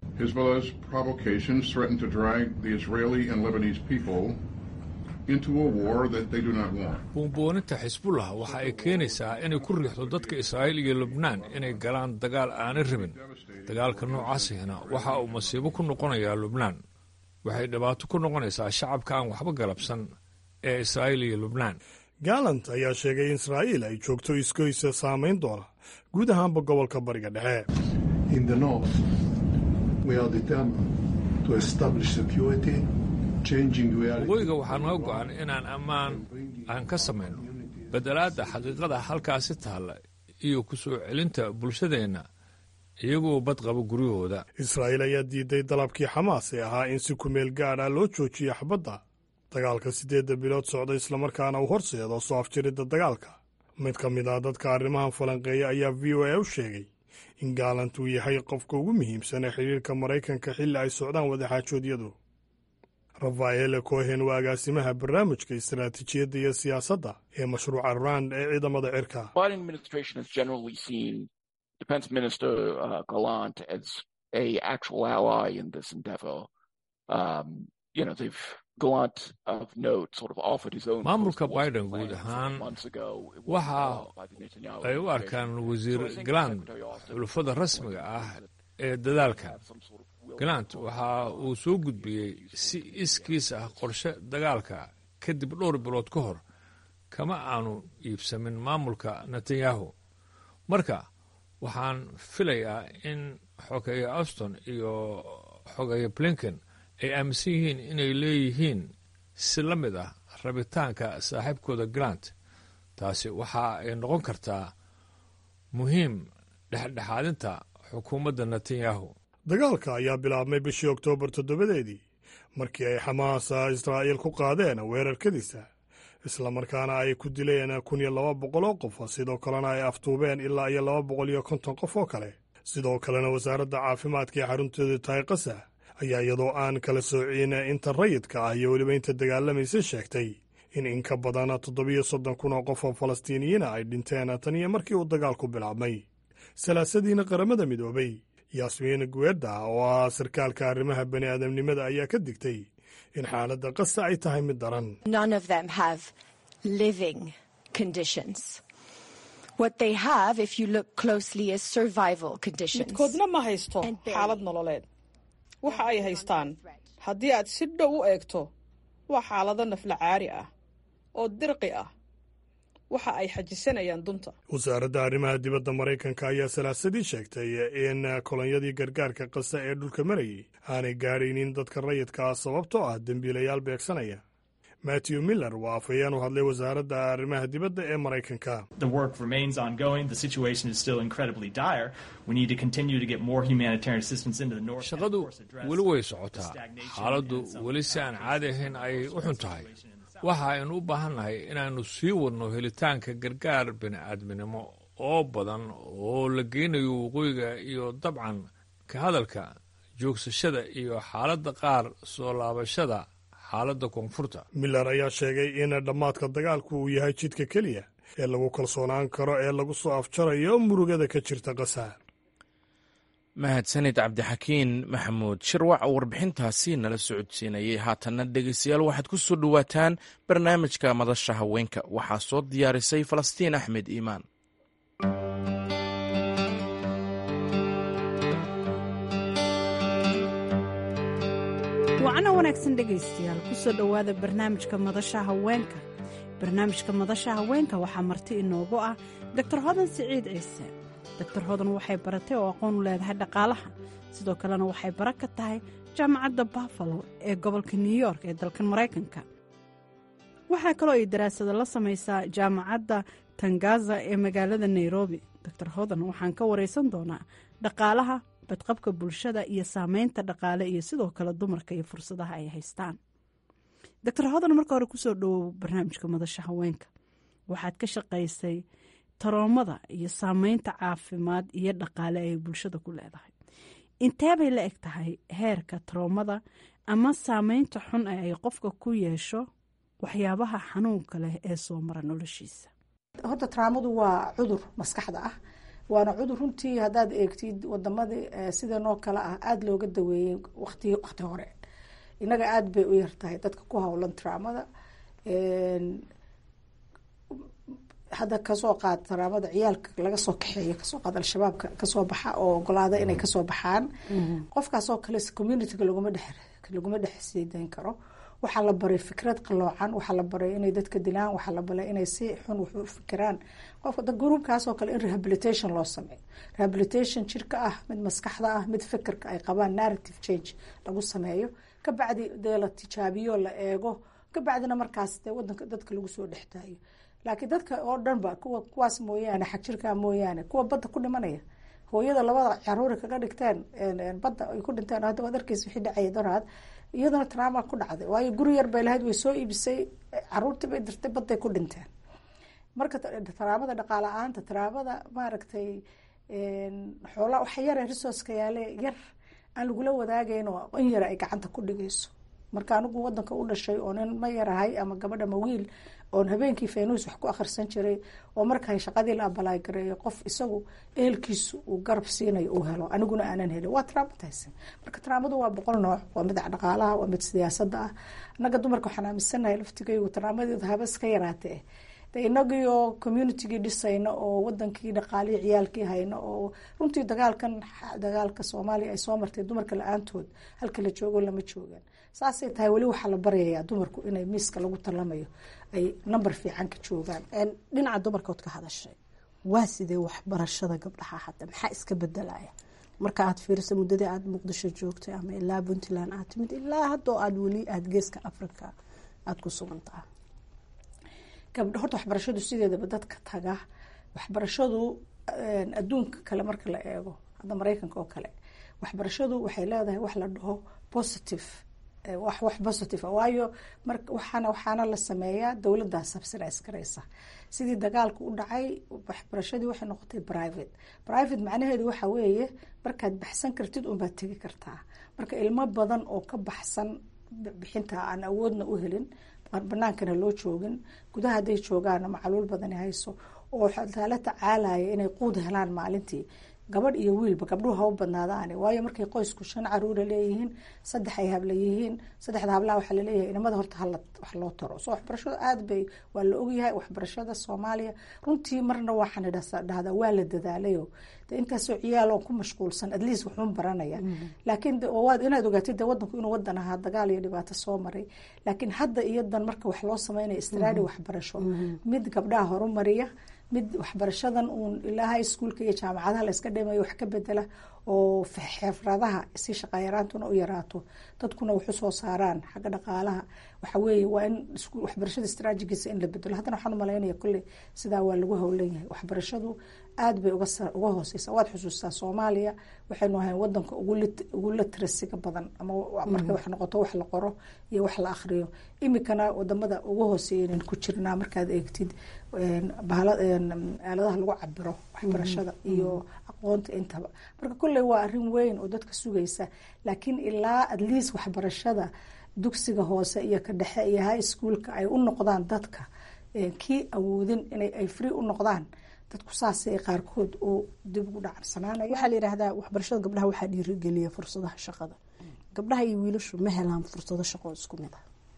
buunbuuninta xisbullah waxa ay keenaysaa inay ku riixdo dadka israa'iil iyo lubnaan inay galaan dagaal aanay rabin dagaalka noocaasihina waxa uu masiibo ku noqonayaa lubnaan waxay dhibaato ku noqonaysaa shacabka aan waxba galabsan ee israa'iil iyo lubnaan galant ayaa sheegay in israa'iil ay joogto iskoysa saamayn doona guud ahaanba gobolka bariga dhexe waqooyiga waxaa naga go'an inaan ammaan aan ka samayno beddelaadda xaqiiqada halkaasi taalla iyo ku soo celinta bulshadeenna iyagoo bad qaba guryahooda israa'iil ayaa diiday dalabkii xamaas ee ahaa in si kumeel gaadh ah loo joojiyo xabadda dagaalka siddeedda bilood socda islamarkaana uu horseedo soo afjiridda dagaalka mid ka mid ah dadka arrimahan falanqeeya ayaa v o a u sheegay in gaalant uu yahay qofka ugu muhiimsan ee xidhiirka maraykanka xilli ay socdaan wadaxaajoodyadu rafael cohen waa agaasimaha barnaamijka istaraatiijiyadda iyo siyaasadda ee mashruuca rand ee ciidamada cirka maamulka biden guud ahaan waxa ay u arkaan wasiir galant xulufada rasmiga ah ee dadaalka galant waxa uu soo gudbiyey si iskiis ah qorshe dagaalka kadib dhowr bilood ka hor kama aanu iibsamin maamulka netanyahu marka waxaan filayaa in xogeeye auston iyo xogeeye blinken ay aaminsan yihiin inay leeyihiin si la mid ah rabitaanka saaxiibkooda galant taasi waxa ay noqon kartaa muhiim dhexdhexaadinta xukuumadda netanyahu dagaalka ayaa bilaabmay bishii oktoobar toddobadeedii markii ay xamaas israa'iil ku qaadeen weerarkadiisa islamarkaana ay ku dileen kun iyo laba boqol oo qof sidoo kalena ay aftuubeen ilaa iyo laba boqol iyo konton qof oo kale sidoo kalena wasaaradda caafimaadka ee xarunteedu tahay qasa ayaa iyadoo aan kala soocin inta rayidka ah iyo weliba inta dagaalamaysa sheegtay in in ka badan toddobiyo soddon kun oo qof oo falastiiniyiina ay dhinteen tan iyo markii uu dagaalku bilaabmay salaasadiina qaramada midoobay yaasmiin gueda oo ah sarkaalka arrimaha bani aadamnimada ayaa ka digtay in xaaladda qasa ay tahay mid daran midkoodna ma haysto xaalad nololeed waxa ay haystaan haddii aad si dhow u eegto waa xaalado nafla caari ah oo dirqi ah waxa ay xajisanayaan dunta wasaaradda arrimaha dibadda maraykanka ayaa salaasadii sheegtay in kolonyadii gargaarka qasa ee dhulka marayay aanay gaadhaynin dadka rayidka ah sababtoo ah dembiilayaal beegsanaya matthew miller waa afhayeen u hadlay wasaaradda arrimaha dibadda ee maraykanka shaqadu weli way socotaa xaaladdu weli si aan caadi ahayn ayay u xun tahay waxa aynu u baahannahay inaannu sii wadno helitaanka gargaar bini'aadminimo oo badan oo la geynayo waqooyiga iyo dabcan ka hadalka joogsashada iyo xaaladda qaar soo laabashada xaaladda koonfurta miller ayaa sheegay in dhammaadka dagaalku uu yahay jidka keliya ee lagu kalsoonaan karo ee lagu soo afjarayo murugada ka jirta qasa mahadsanid cabdixakiin maxamuud shirwac oo warbixintaasi nala socodsiinayay haatanna dhegeystayaal waxaad ku soo dhowaataan barnaamijka madasha haweenka waxaa soo diyaarisay falastiin axmed iimaan wacno wanaagsan dhegaystayaal kusoo dhowaada barnaamijka madasha haweenka barnaamijka madasha haweenka waxaa marti inoogu ah doctor hodan siciid ciise doctor hodan waxay baratay oo aqoon u leedahay dhaqaalaha sidoo kalena waxay bara ka tahay jaamacadda buffalo ee gobolka new york ee dalkan maraykanka waxaa kaloo ay daraasado la samaysaa jaamacadda tangaza ee magaalada nairobi doctor hodan waxaan ka waraysan doonaa dhaqaalaha badqabka bulshada iyo saameynta dhaqaale iyo sidoo kale dumarka iyo fursadaha ay haystaan doctor hodan marka hore kusoo dhawow barnaamijka madasha haweenka waxaad ka shaqaysay taroomada iyo saameynta caafimaad iyo dhaqaale ay bulshada ku leedahay inteebay la eg tahay heerka taroomada ama saameynta xun ee ay qofka ku yeesho waxyaabaha xanuunka leh ee soo mara noloshiisa horta taraamadu waa cudur maskaxda ah waana cudur runtii haddaad eegtid wadamadii sidanoo kale ah aada looga daweeyey wati waqti hore innaga aada bay u yartahay dadka ku howlan taraamada hadda kasoo qaad taraamada ciyaalka laga soo kaxeeyo kasoo qaad al-shabaabka kasoo baxa oo ogolaada inay kasoo baxaan qofkaasoo kale communityga laguma dhex laguma dhex siideyn karo waxaa la baray fikrad qaloocan waxaa la baray inay dadka dilaan waxaa la baray inay si xun wax u fikiraan qofka gruubkaasoo kale in rehabilitation loo sameeyo rehabilitation jirka ah mid maskaxda ah mid fikirka ay qabaan narrative change lagu sameeyo kabacdi dee la tijaabiyo la eego kabacdina markaas dee wadanka dadka lagu soo dhextaayo laakiin dadka oo dhan ba kuwa kuwaas mooyaane xagjirka mooyaane kuwa badda ku dhimanaya hooyada labada caruuri kaga dhigteen badda ay ku dhinteen hadda waad arkeysa wixii dhacaya doraad iyadana traama ku dhacday waayo guri yar bay lahayd way soo iibisay caruurtii bay dirtay badday ku dhinteen marka taraamada dhaqaala aanta taraamada maaragtay xoola waxa yare resourceka yaale yar aan lagula wadaagayn oo in yara ay gacanta ku dhigayso marka anigu wadanka u dhashay oo nin ma yarahay ama gabadha ma wiil oon habeenkii faynuus wax ku akhrisan jiray oo markaa shaqadii la abalaay gareeyo qof isagu ehelkiisu uu garab siinayo uu helo aniguna aanan helin waa traumatizing marka traamadu waa boqol nooc waa mid dhaqaalaha waa mid siyaasada ah annaga dumarka waxaan aaminsanahay laftigaygu traamadeedu habas ka yaraatee de inagii oo communitygii dhisayna oo wadankii dhaqaalihii ciyaalkii hayna oo runtii dagaalkan dagaalka soomaaliya ay soo martay dumarka la-aantood halka la joogo lama joogaan saasay tahay weli waxaa la baryayaa dumarku inay miiska lagu talamayo ay number fiican ka joogaan dhinaca dumarkood ka hadashay waa sidee waxbarashada gabdhaha hadda maxaa iska bedelaya marka aad fiiriso muddadii aada muqdisho joogtay ama ilaa puntland aad timid ilaa haddoo aada weli aada geeska africa aada ku sugan taha gabdho horta waxbarashadu sideedaba dadka taga waxbarashadu adduunka kale marka la eego hadda mareykanka oo kale waxbarashadu waxay leedahay wax la dhaho positive wax wax positive a waayo mar waxaana waxaana la sameeyaa dowladdaa subsidize garaysa sidii dagaalku u dhacay waxbarashadii waxay noqotay private private macnaheedu waxa weeye markaad baxsan kartid unbaad tegi kartaa marka ilmo badan oo ka baxsan bixinta aan awoodna u helin banaankana loo joogin gudaha hadday joogaana macluul badani hayso oo la tacaalaya inay quud helaan maalintii gabadh iyo wiilba gabdhuhu haba badnaadaani waayo markay qoysku shan caruura leeyihiin saddex ay habla yihiin saddexda hablaha waxaa laleeyahay inamada horta hala wax loo taro so waxbarashada aada bay waa la ogyahay waxbarashada soomaaliya runtii marna waxaan dhahdaa waa la dadaalayo de intaasoo ciyaal oo ku mashquulsan at least waxuun baranaya laakiin waad inaad ogaatid de wadanku inuu wadan ahaa dagaal iyo dhibaato soo maray laakiin hadda iyadan marka wax loo sameynaya istraadi waxbarasho mid gabdhaha horumariya mid waxbarashadan uun ilaa high schoolka iyo jaamacadaha la iska dhimayo wax ka bedela oo xeefradaha si shaqayaraantuna u yaraato dadkuna waxu soo saaraan xagga dhaqaalaha waxa weeye waa in waxbarashada istraajigiisa in la bedelo haddana waxaan umalaynaya kolley sidaa waa lagu howlan yahay waxbarashadu aada bay uga hooseysa waad xusuustaa soomaaliya waxaynu ahayn wadanka ugu latrasiga badan ama markay wax noqoto wax la qoro iyo wax la akriyo imikana wadamada ugu hooseeyan ku jirnaa markaad eegtid aaladaha lagu cabiro waxbarashada iyo aqoonta intaba marka kolley waa arin weyn oo dadka sugaysa laakiin ilaa at least waxbarashada dugsiga hoose iyo ka dhexe iyo high schoolka ay u noqdaan dadka kii awoodin inay free u noqdaan dadku saasay qaarkood oo dib ugu dhacarsanaanaya waxaa la yidhaahdaa waxbarashada gabdhaha waxaa dhiirigeliya fursadaha shaqada gabdhaha iyo wiilashu ma helaan fursado shaqo isku mid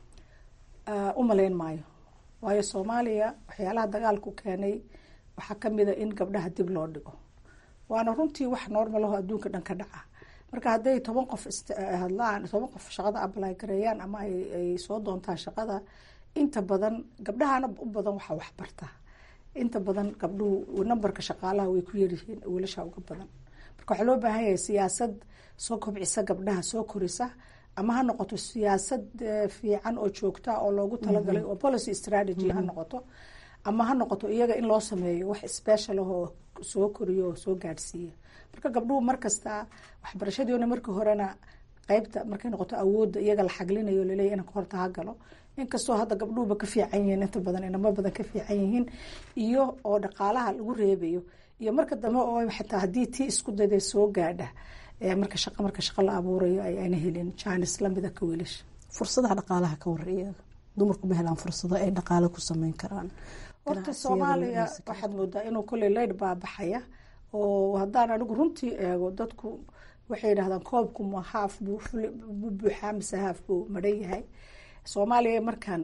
ah u malayn maayo waayo soomaaliya waxyaalaha dagaalku keenay waxaa kamida in gabdhaha dib loo dhigo waana runtii wax normal aho adduunka dhan ka dhaca marka hadday toban qof hadlaan toban qof shaqada ablay gareeyaan ama ay soo doontaan shaqada inta badan gabdhahana u badan waxaa waxbarta inta badan gabdhuhu nambarka shaqaalaha way ku yaryihiin wiilasha uga badan marka waxaa loo baahan yahay siyaasad soo kobcisa gabdhaha soo korisa ama ha noqoto siyaasad fiican oo joogta oo loogu talagalay oo policy strategy ha noqoto ama ha noqoto iyaga in loo sameeyo wax special ah oo soo koriyo oo soo gaadhsiiya marka gabdhuhu markasta waxbarashadiona markii horena qeybta markay noqoto awoodda iyaga la xaglinayo laleeya inanka horta ha galo inkastoo hadda gabdhuhuba ka fiican yihiin inta badan inamo badan ka fiican yihiin iyo oo dhaqaalaha lagu reebayo iyo marka dambe oo xitaa haddii tii isku dayday soo gaadha marka shaqa marka shaqo la abuurayo ayna helin jaanis lamida ka wiilasha fursadaha dhaqaalaha ka wareeya dumarku ma helaan fursado ay dhaqaale ku sameyn karaan horta soomaaliya waxaad moodaa inuu kolley leyd baabaxaya oo haddaan anigu runtii eego dadku waxay yidhahdaan koobku ma haaf buu buuxaa mise haaf buu madhan yahay soomaaliya markaan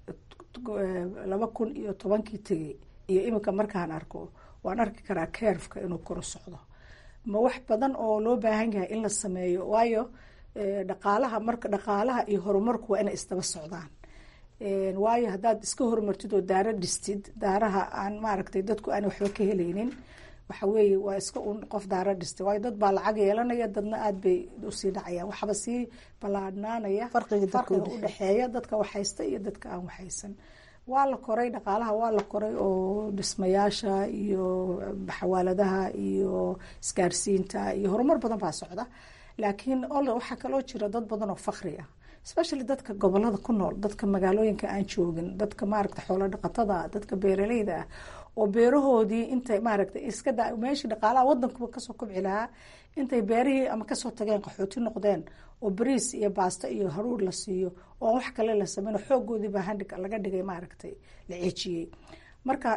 laba kun iyo tobankii tegay iyo iminka markaan arko waan arki karaa keerfka inuu koro socdo ma wax badan oo loo baahan yahay in la sameeyo waayo dhaqaalaha marka dhaqaalaha iyo horumarku waa inay isdaba socdaan waayo haddaad iska horumartid oo daaro dhistid daaraha aan maaragtay dadku aan waxba ka helaynin waxa weeye waa iska un qof daaro dhistay waayo dad baa lacag yeelanaya dadna aada bay usii dhacayaan waxba sii ballaadhnaanaya farqiga udhexeeya dadka waxhaysta iyo dadka aan waxhaysan waa la koray dhaqaalaha waa la koray oo dhismayaasha iyo xawaaladaha iyo isgaarsiinta iyo horumar badan baa socda laakiin ol waxaa kaloo jira dad badan oo fakri ah especially dadka gobolada ku nool dadka magaalooyinka aan joogin dadka maaragta xoolo dhaqatada dadka beeraleyda ah oo beerahoodii intay maaragta iska da meeshii dhaqaalaha wadankuba kasoo kobci lahaa intay beerihii ama kasoo tageen qaxooti noqdeen oo bariis iyo baasto iyo haruur la siiyo oo wax kale la sameyn xoogoodii baa handhig laga dhigay maaragtay la ceejiyey marka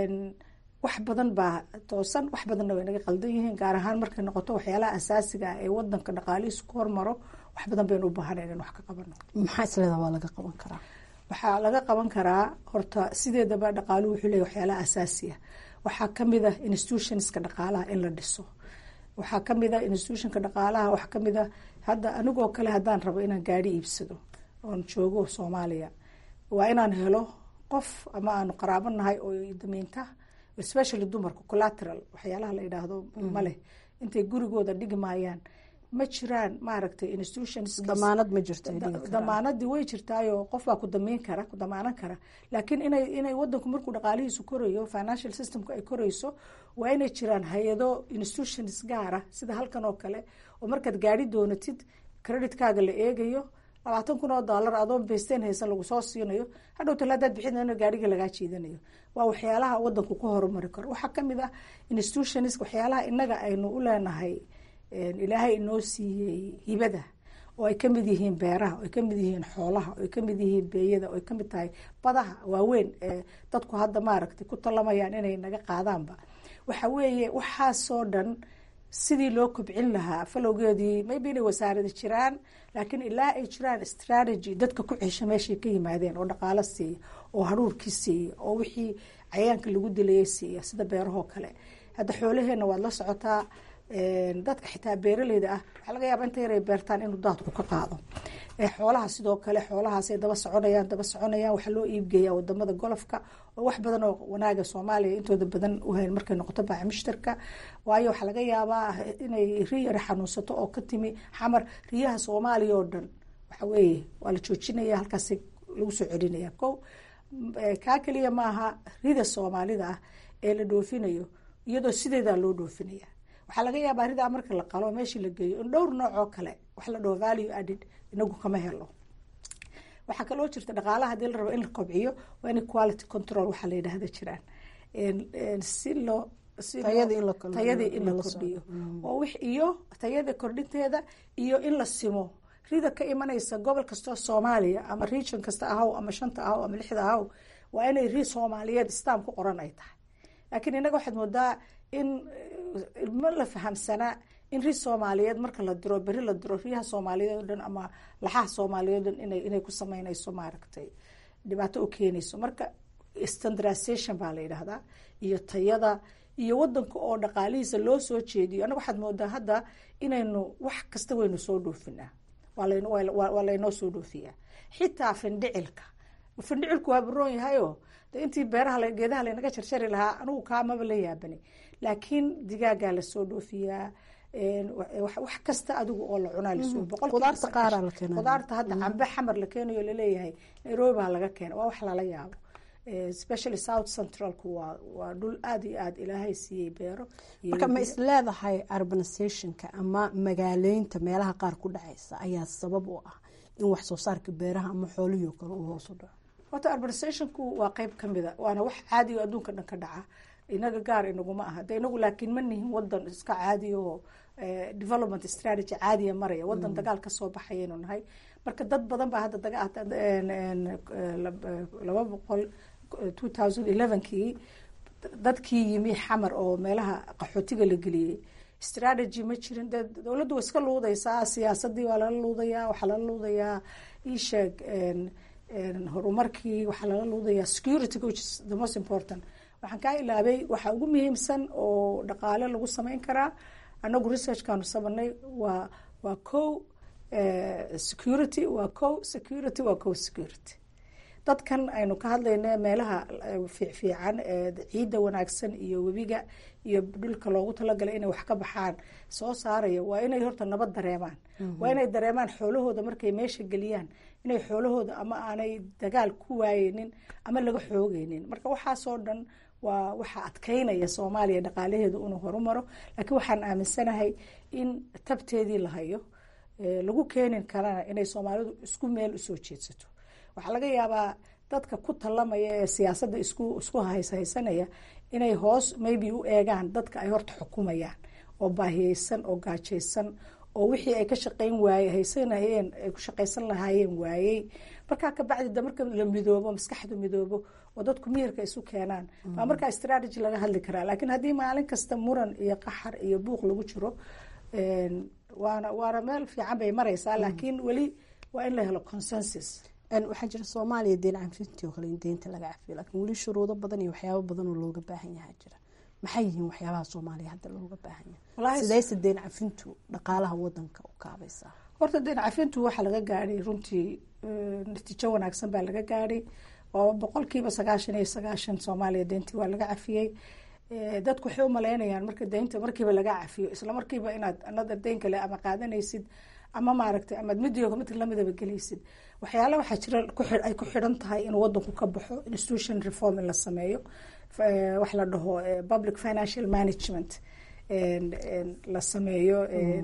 wax badan baa toosan wax badanna way naga qaldan yihiin gaar ahaan markay noqoto waxyaalaha asaasiga ah ee wadanka dhaqaalihiisu ku hormaro wax badan baynu u baahanayn in wax ka qabano maxaa isleedaha waa laga qaban karaa waxaa laga qaban karaa horta sideedaba dhaqaaluhu wuxuu leeyahy waxyaalaha asaasiya waxaa kamid ah institutionska dhaqaalaha in la dhiso waxaa kamid ah institutionka dhaqaalaha waxaa kamid ah hadda anigoo kale haddaan rabo inaan gaari iibsado oon joogo soomaaliya waa inaan helo qof ama aanu qaraabo nahay oo damiinta especially dumarka collateral waxyaalaha la yidhaahdo maleh intay gurigooda dhigi maayaan ma jiraan maaragtay institutions damaanad ma jirto damaanadii way jirtaayo qof baa ku damiin kara ku damaanan kara laakiin inay inay wadanku markuu dhaqaalihiisu korayo financial systemku ay korayso waa inay jiraan hay-ado institutions gaara sida halkan oo kale oo markaad gaari doonatid creditkaaga la eegayo labaatan kun oo dollar adoon beysteen haysan lagu soo siinayo hadhow talaadaad bixin gaarigii lagaa jiidanayo waa waxyaalaha wadanku ku horumari karo waxaa kamid ah institutions waxyaalaha inaga aynu u leenahay ilaahay inoo siiyey hibada oo ay kamid yihiin beeraha oo ay kamid yihiin xoolaha oo ay kamid yihiin beeyada oo ay kamid tahay badaha waaweyn ee dadku hadda maaragtay ku talamayaan inay naga qaadaanba waxa weeye waxaasoo dhan sidii loo kobcin lahaa falowgeedii maybe inay wasaarada jiraan laakiin ilaa ay jiraan strategy dadka ku cesha meeshay ka yimaadeen oo dhaqaalo siiya oo haruurkii siiya oo wixii cayaanka lagu dilayay siiya sida beerahoo kale hadda xoolaheena waad la socotaa dadka xitaa beeraleyda ah waxaa laga yaaba inta yaray beertaan inuu daadku ka qaado xoolaha sidoo kale xoolahaasay daba soconayaan daba soconayaan waxaa loo iibgeeyaa wadamada golofka oo wax badan oo wanaaga soomaaliya intooda badan u hayn markay noqoto baaca mushtarka waayo waxaa laga yaabaa inay ri yara xanuunsato oo ka timi xamar riyaha soomaaliya oo dhan waxa weeye waa la joojinaya halkaas lagu soo celinaya ko kaa keliya maaha rida soomaalida ah ee la dhoofinayo iyadoo sideedaa loo dhoofinaya waxaa laga yaabaa ridaa marka la qalo meeshii la geeyo in dhowr nooc oo kale wax la dhaho value added inagu kama helo waxaa kaloo jirta dhaqaalaha hadii la rabo in la kobciyo waa in quality control waxaa la yidhaahda jiraan si loo tayadii in la kordhiyo oo wix iyo tayada kordhinteeda iyo in la simo rida ka imanaysa gobol kastoo soomaaliya ama region kasta ahaw ama shanta ahaw ama lixda ahaw waa inay ri soomaaliyeed stam ku qoran ay tahay laakiin inaga waxaad moodaa in ma la fahamsanaa in ri soomaaliyeed marka la diro beri la diro riyaha soomaaliyeed o dhan ama laxaha soomaaliyeed o dhan ina inay ku sameynayso maaragtay dhibaato u keenayso marka standardization baa la yidhaahdaa iyo tayada iyo wadanka oo dhaqaalihiisa loo soo jeediyo anaga waxaad moodaa hadda inaynu wax kasta waynu soo dhoofinaa waa laynoo soo dhoofiyaa xitaa findhicilka findhicilku waa baroon yahayo intii beeraha geedaha laynaga jarjari lahaa anigu kaamaba la yaabani laakiin digaagaa lasoo dhoofiyaa wax kasta adigu oo la cunaa lasoo boqolqudaarta hadda cambe xamar la keenayo laleeyahay nairobi baa laga keena waa wax lala yaabo especially south centralku waa waa dhul aada iyo aada ilaahay siiyey beero marka ma is leedahay urbanizationka ama magaaleynta meelaha qaar ku dhacaysa ayaa sabab u ah in wax soo saarka beeraha ama xoolihii o kale uu hoos u dhaco horta urbanizationku waa qeyb kamida waana wax caadi o adduunka dhan ka dhaca inaga gaar inaguma aha de inagu laakiin ma nihin wadan iska caadi oo development strategy caadiya maraya wadan dagaal kasoo baxayaynu nahay marka dad badan baa hadda laba boqol two thousand elevenkii dadkii yimi xamar oo meelaha qaxootiga la geliyey strategy ma jirin de dowladdu waa iska luudaysaa siyaasadii waa lala luudayaa waxaa lala luudayaa isheeg horumarkii waxaa lala luudayaa security which is the most important waxaan kaa ilaabay waxaa ugu muhiimsan oo dhaqaale lagu sameyn karaa anagu researchkaanu sabanay waa waa co security waa co security waa co security dadkan aynu ka hadlayna meelaha fiicfiican ciidda wanaagsan iyo webiga iyo dhulka loogu talagalay inay wax ka baxaan soo saaraya waa inay horta nabad dareemaan waa inay dareemaan xoolahooda markay meesha geliyaan inay xoolahooda ama aanay dagaal ku waayeynin ama laga xoogeynin marka waxaasoo dhan waa waxaa adkeynaya soomaaliya dhaqaalaheedu inuu horumaro laakiin waxaan aaminsanahay in tabteedii la hayo lagu keenin karana inay soomaalidu isku meel usoo jeedsato waxaa laga yaabaa dadka ku talamaya ee siyaasadda isku isku hayshaysanaya inay hoos maybe u eegaan dadka ay horta xukumayaan oo baahiyeysan oo gaajaysan oo wixii ay ka shaqeyn waaye haysanayeen ay ku shaqaysan lahaayeen waayey markaa kabacdi da marka la midoobo maskaxdu midoobo oo dadku miyirka isu keenaan baa markaa strategy laga hadli karaa laakiin haddii maalin kasta muran iyo qaxar iyo buuq lagu jiro waana waana meel fiican bay mareysaa laakiin weli waa in la helo consensus waxaa jira soomaaliya deen cafintii oo kale in deynta laga cafiyo laakiin weli shuruudo badan iyo waxyaabo badan oo looga baahan yahaa jira maxay yihiin waxyaabaha soomaaliya hadda looga baahan yahay sideyse deen cafintu dhaqaalaha wadanka u kaabaysaa horta deen cafintu waxaa laga gaadhay runtii natiijo wanaagsan baa laga gaadhay oo boqolkiiba sagaashan iyo sagaashan soomaaliya deyntii waa laga cafiyey dadku waxay u maleynayaan marka deynta markiiba laga cafiyo isla markiiba inaad another deyn kale ama qaadanaysid ama maaragtay amaad midigo mid lamidaba gelaysid waxyaala waxaa jira ay ku xidhan tahay inuu wadanku ka baxo institution reform in la sameeyo wax la dhaho public financial management la sameeyo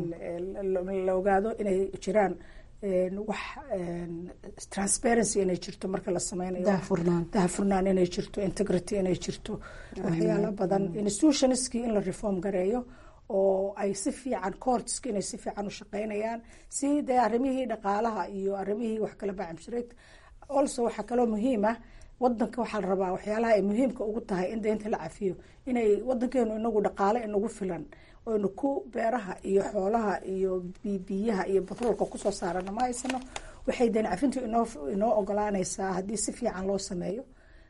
la ogaado inay jiraan wax transparency inay jirto marka la sameynayo dahafurnaan inay jirto integrity inay jirto waxyaalo badan institutionskii in la reform gareeyo oo ay si fiican courtska inay si fiican u shaqeynayaan si dee arrimihii dhaqaalaha iyo arrimihii wax kala bacamshareegta also waxaa kaloo muhiim ah wadanka waxaa la rabaa waxyaalaha ay muhiimka ugu tahay in deynta la cafiyo inay wadankeenu inagu dhaqaale inagu filan oynu ku beeraha iyo xoolaha iyo biyaha iyo batroolka kusoo saarana ma haysano waxay deyn cafintu inoo inoo ogolaanaysaa haddii si fiican loo sameeyo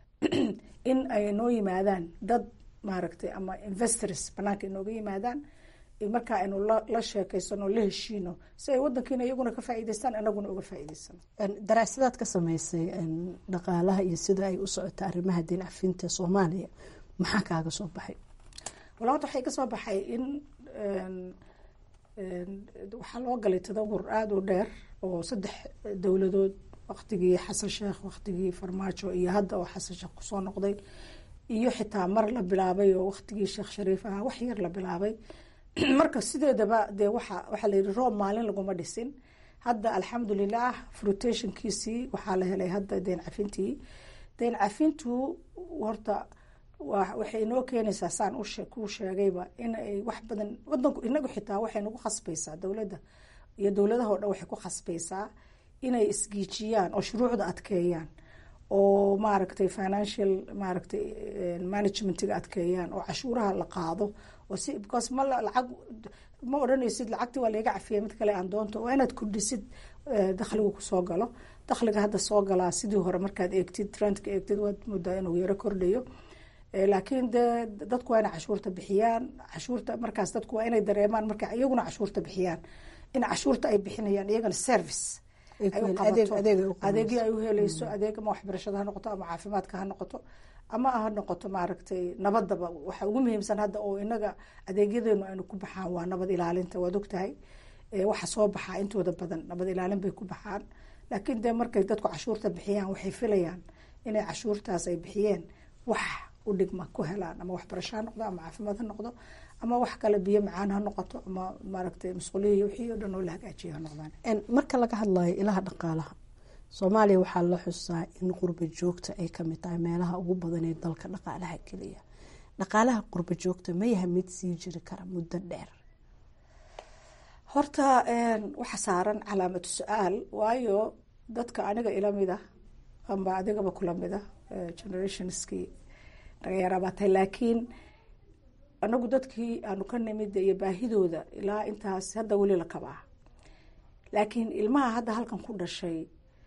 in ay noo yimaadaan dad maaragtay ama investors banaanka inooga yimaadaan markaa aynu la sheekeysano la heshiino si ay wadankiina iyaguna ka faa'iideystaan inaguna uga faa'iideysano daraasadaad ka sameysay dhaqaalaha iyo sida ay u socota arrimaha deen cafinta soomaaliya maxaa kaaga soo baxay wala horta waxay ka soo baxay in waxaa loo galay tadawur aada u dheer oo saddex dowladood waktigii xasan sheekh waktigii farmaajo iyo hadda oo xasan sheekh kusoo noqday iyo xitaa mar la bilaabay oo waktigii sheekh shariif ahaa wax yar la bilaabay marka sideedaba dee waxa waxaa layihi roob maalin laguma dhisin hadda alxamdulilah frutationkiisii waxaa la helay hadda deen cafintii deen cafintu horta waxay inoo keenaysaa saan kuu sheegayba inay wax badan wadanku inagu xitaa waxay nagu khasbaysaa dowladda iyo dowladaha o dhan waxay ku khasbaysaa inay isgiijiyaan oo shuruucda adkeeyaan oo maaragtay financial maaragtay managementiga adkeeyaan oo cashuuraha la qaado oo si because ma lacag ma odhanaysid lacagtii waa laga cafiyay mid kale aan doonto waa inaad kordhisid dakhliga kusoo galo dakhliga hadda soo galaa sidii hore markaad eegtid trendka eegtid waad moodaa inuu yaro kordhayo laakiin de dadku waa inay cashuurta bixiyaan cashuurta markaas dadku waa inay dareemaan marka iyaguna cashuurta bixiyaan in cashuurta ay bixinayaan iyagana service adeegii ay uheleyso adeeg ama waxbarashada ha noqoto ama caafimaadka ha noqoto ama ha noqoto maaragtay nabadaba waxa ugu muhiimsan hadda oo inaga adeegyadeenu aynu ku baxaan waa nabad ilaalinta waad ogtahay waxa soo baxaa intooda badan nabad ilaalin bay ku baxaan laakiin de markay dadku cashuurta bixiyaan waxay filayaan inay cashuurtaas ay bixiyeen wax u dhigma ku helaan ama waxbarasho ha noqdo ama caafimaad ha noqdo ama wax kale biyo macaan ha noqoto ama maaragtay masquulihi wixii o dhan oo la hagaajiyo ha noqdaan marka laga hadlayo ilaha dhaqaalaha soomaaliya waxaa la xusaa in qurba joogta ay kamid tahay meelaha ugu badan ee dalka dhaqaalaha keliya dhaqaalaha qurba joogta ma yaha mid sii jiri kara muddo dheer horta waxa saaran calaamatu su-aal waayo dadka aniga ilamid ah amba adigaba kulamid ah generationskii naga yaraabaatay laakiin anagu dadkii aanu ka nimid iyo baahidooda ilaa intaas hadda weli la kabaa laakiin ilmaha hadda halkan ku dhashay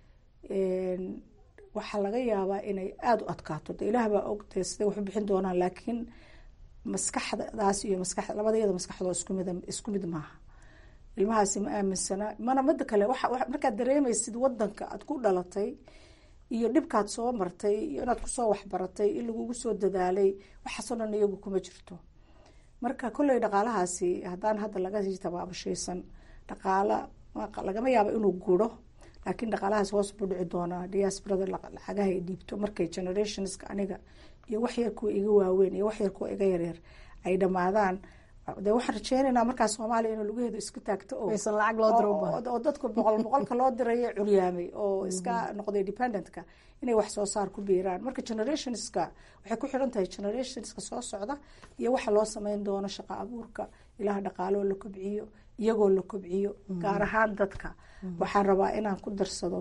waxaa laga yaabaa inay aada u adkaato de ilaah baa og dee siday waxu bixin doonaan laakiin maskaxdaas iyo maska labadayada maskaxdoo iskumid isku mid maaha ilmahaasi ma aaminsana mana mida kale markaad dareemaysid wadanka aad ku dhalatay iyo dhibkaad soo martay iyo inaad kusoo waxbaratay in lagugu soo dadaalay waxaasoo dhan iyagu kuma jirto marka kolley dhaqaalahaasi haddaan hadda laga sii tabaabashaysan dhaqaala lagama yaabo inuu guro laakiin dhaqaalahaas hoos buu dhici doonaa diasporada lacagaha ay dhiibto markay generationska aniga iyo wax yar kuwa iga waaweyn iyo wax yar kuwa iga yaryar ay dhamaadaan de waxaan rajeynaynaa markaa soomaaliya inuu lugaheedu isku taagto oo dadku boqol boqolka loo dirayo curyaamay oo iska noqday dependentka inay wax soo saar ku biiraan marka generationska waxay ku xiran tahay generationska soo socda iyo waxa loo sameyn doono shaqo abuurka ilaha dhaqaaloo la kobciyo iyagoo la kobciyo gaar ahaan dadka waxaan rabaa inaan ku darsado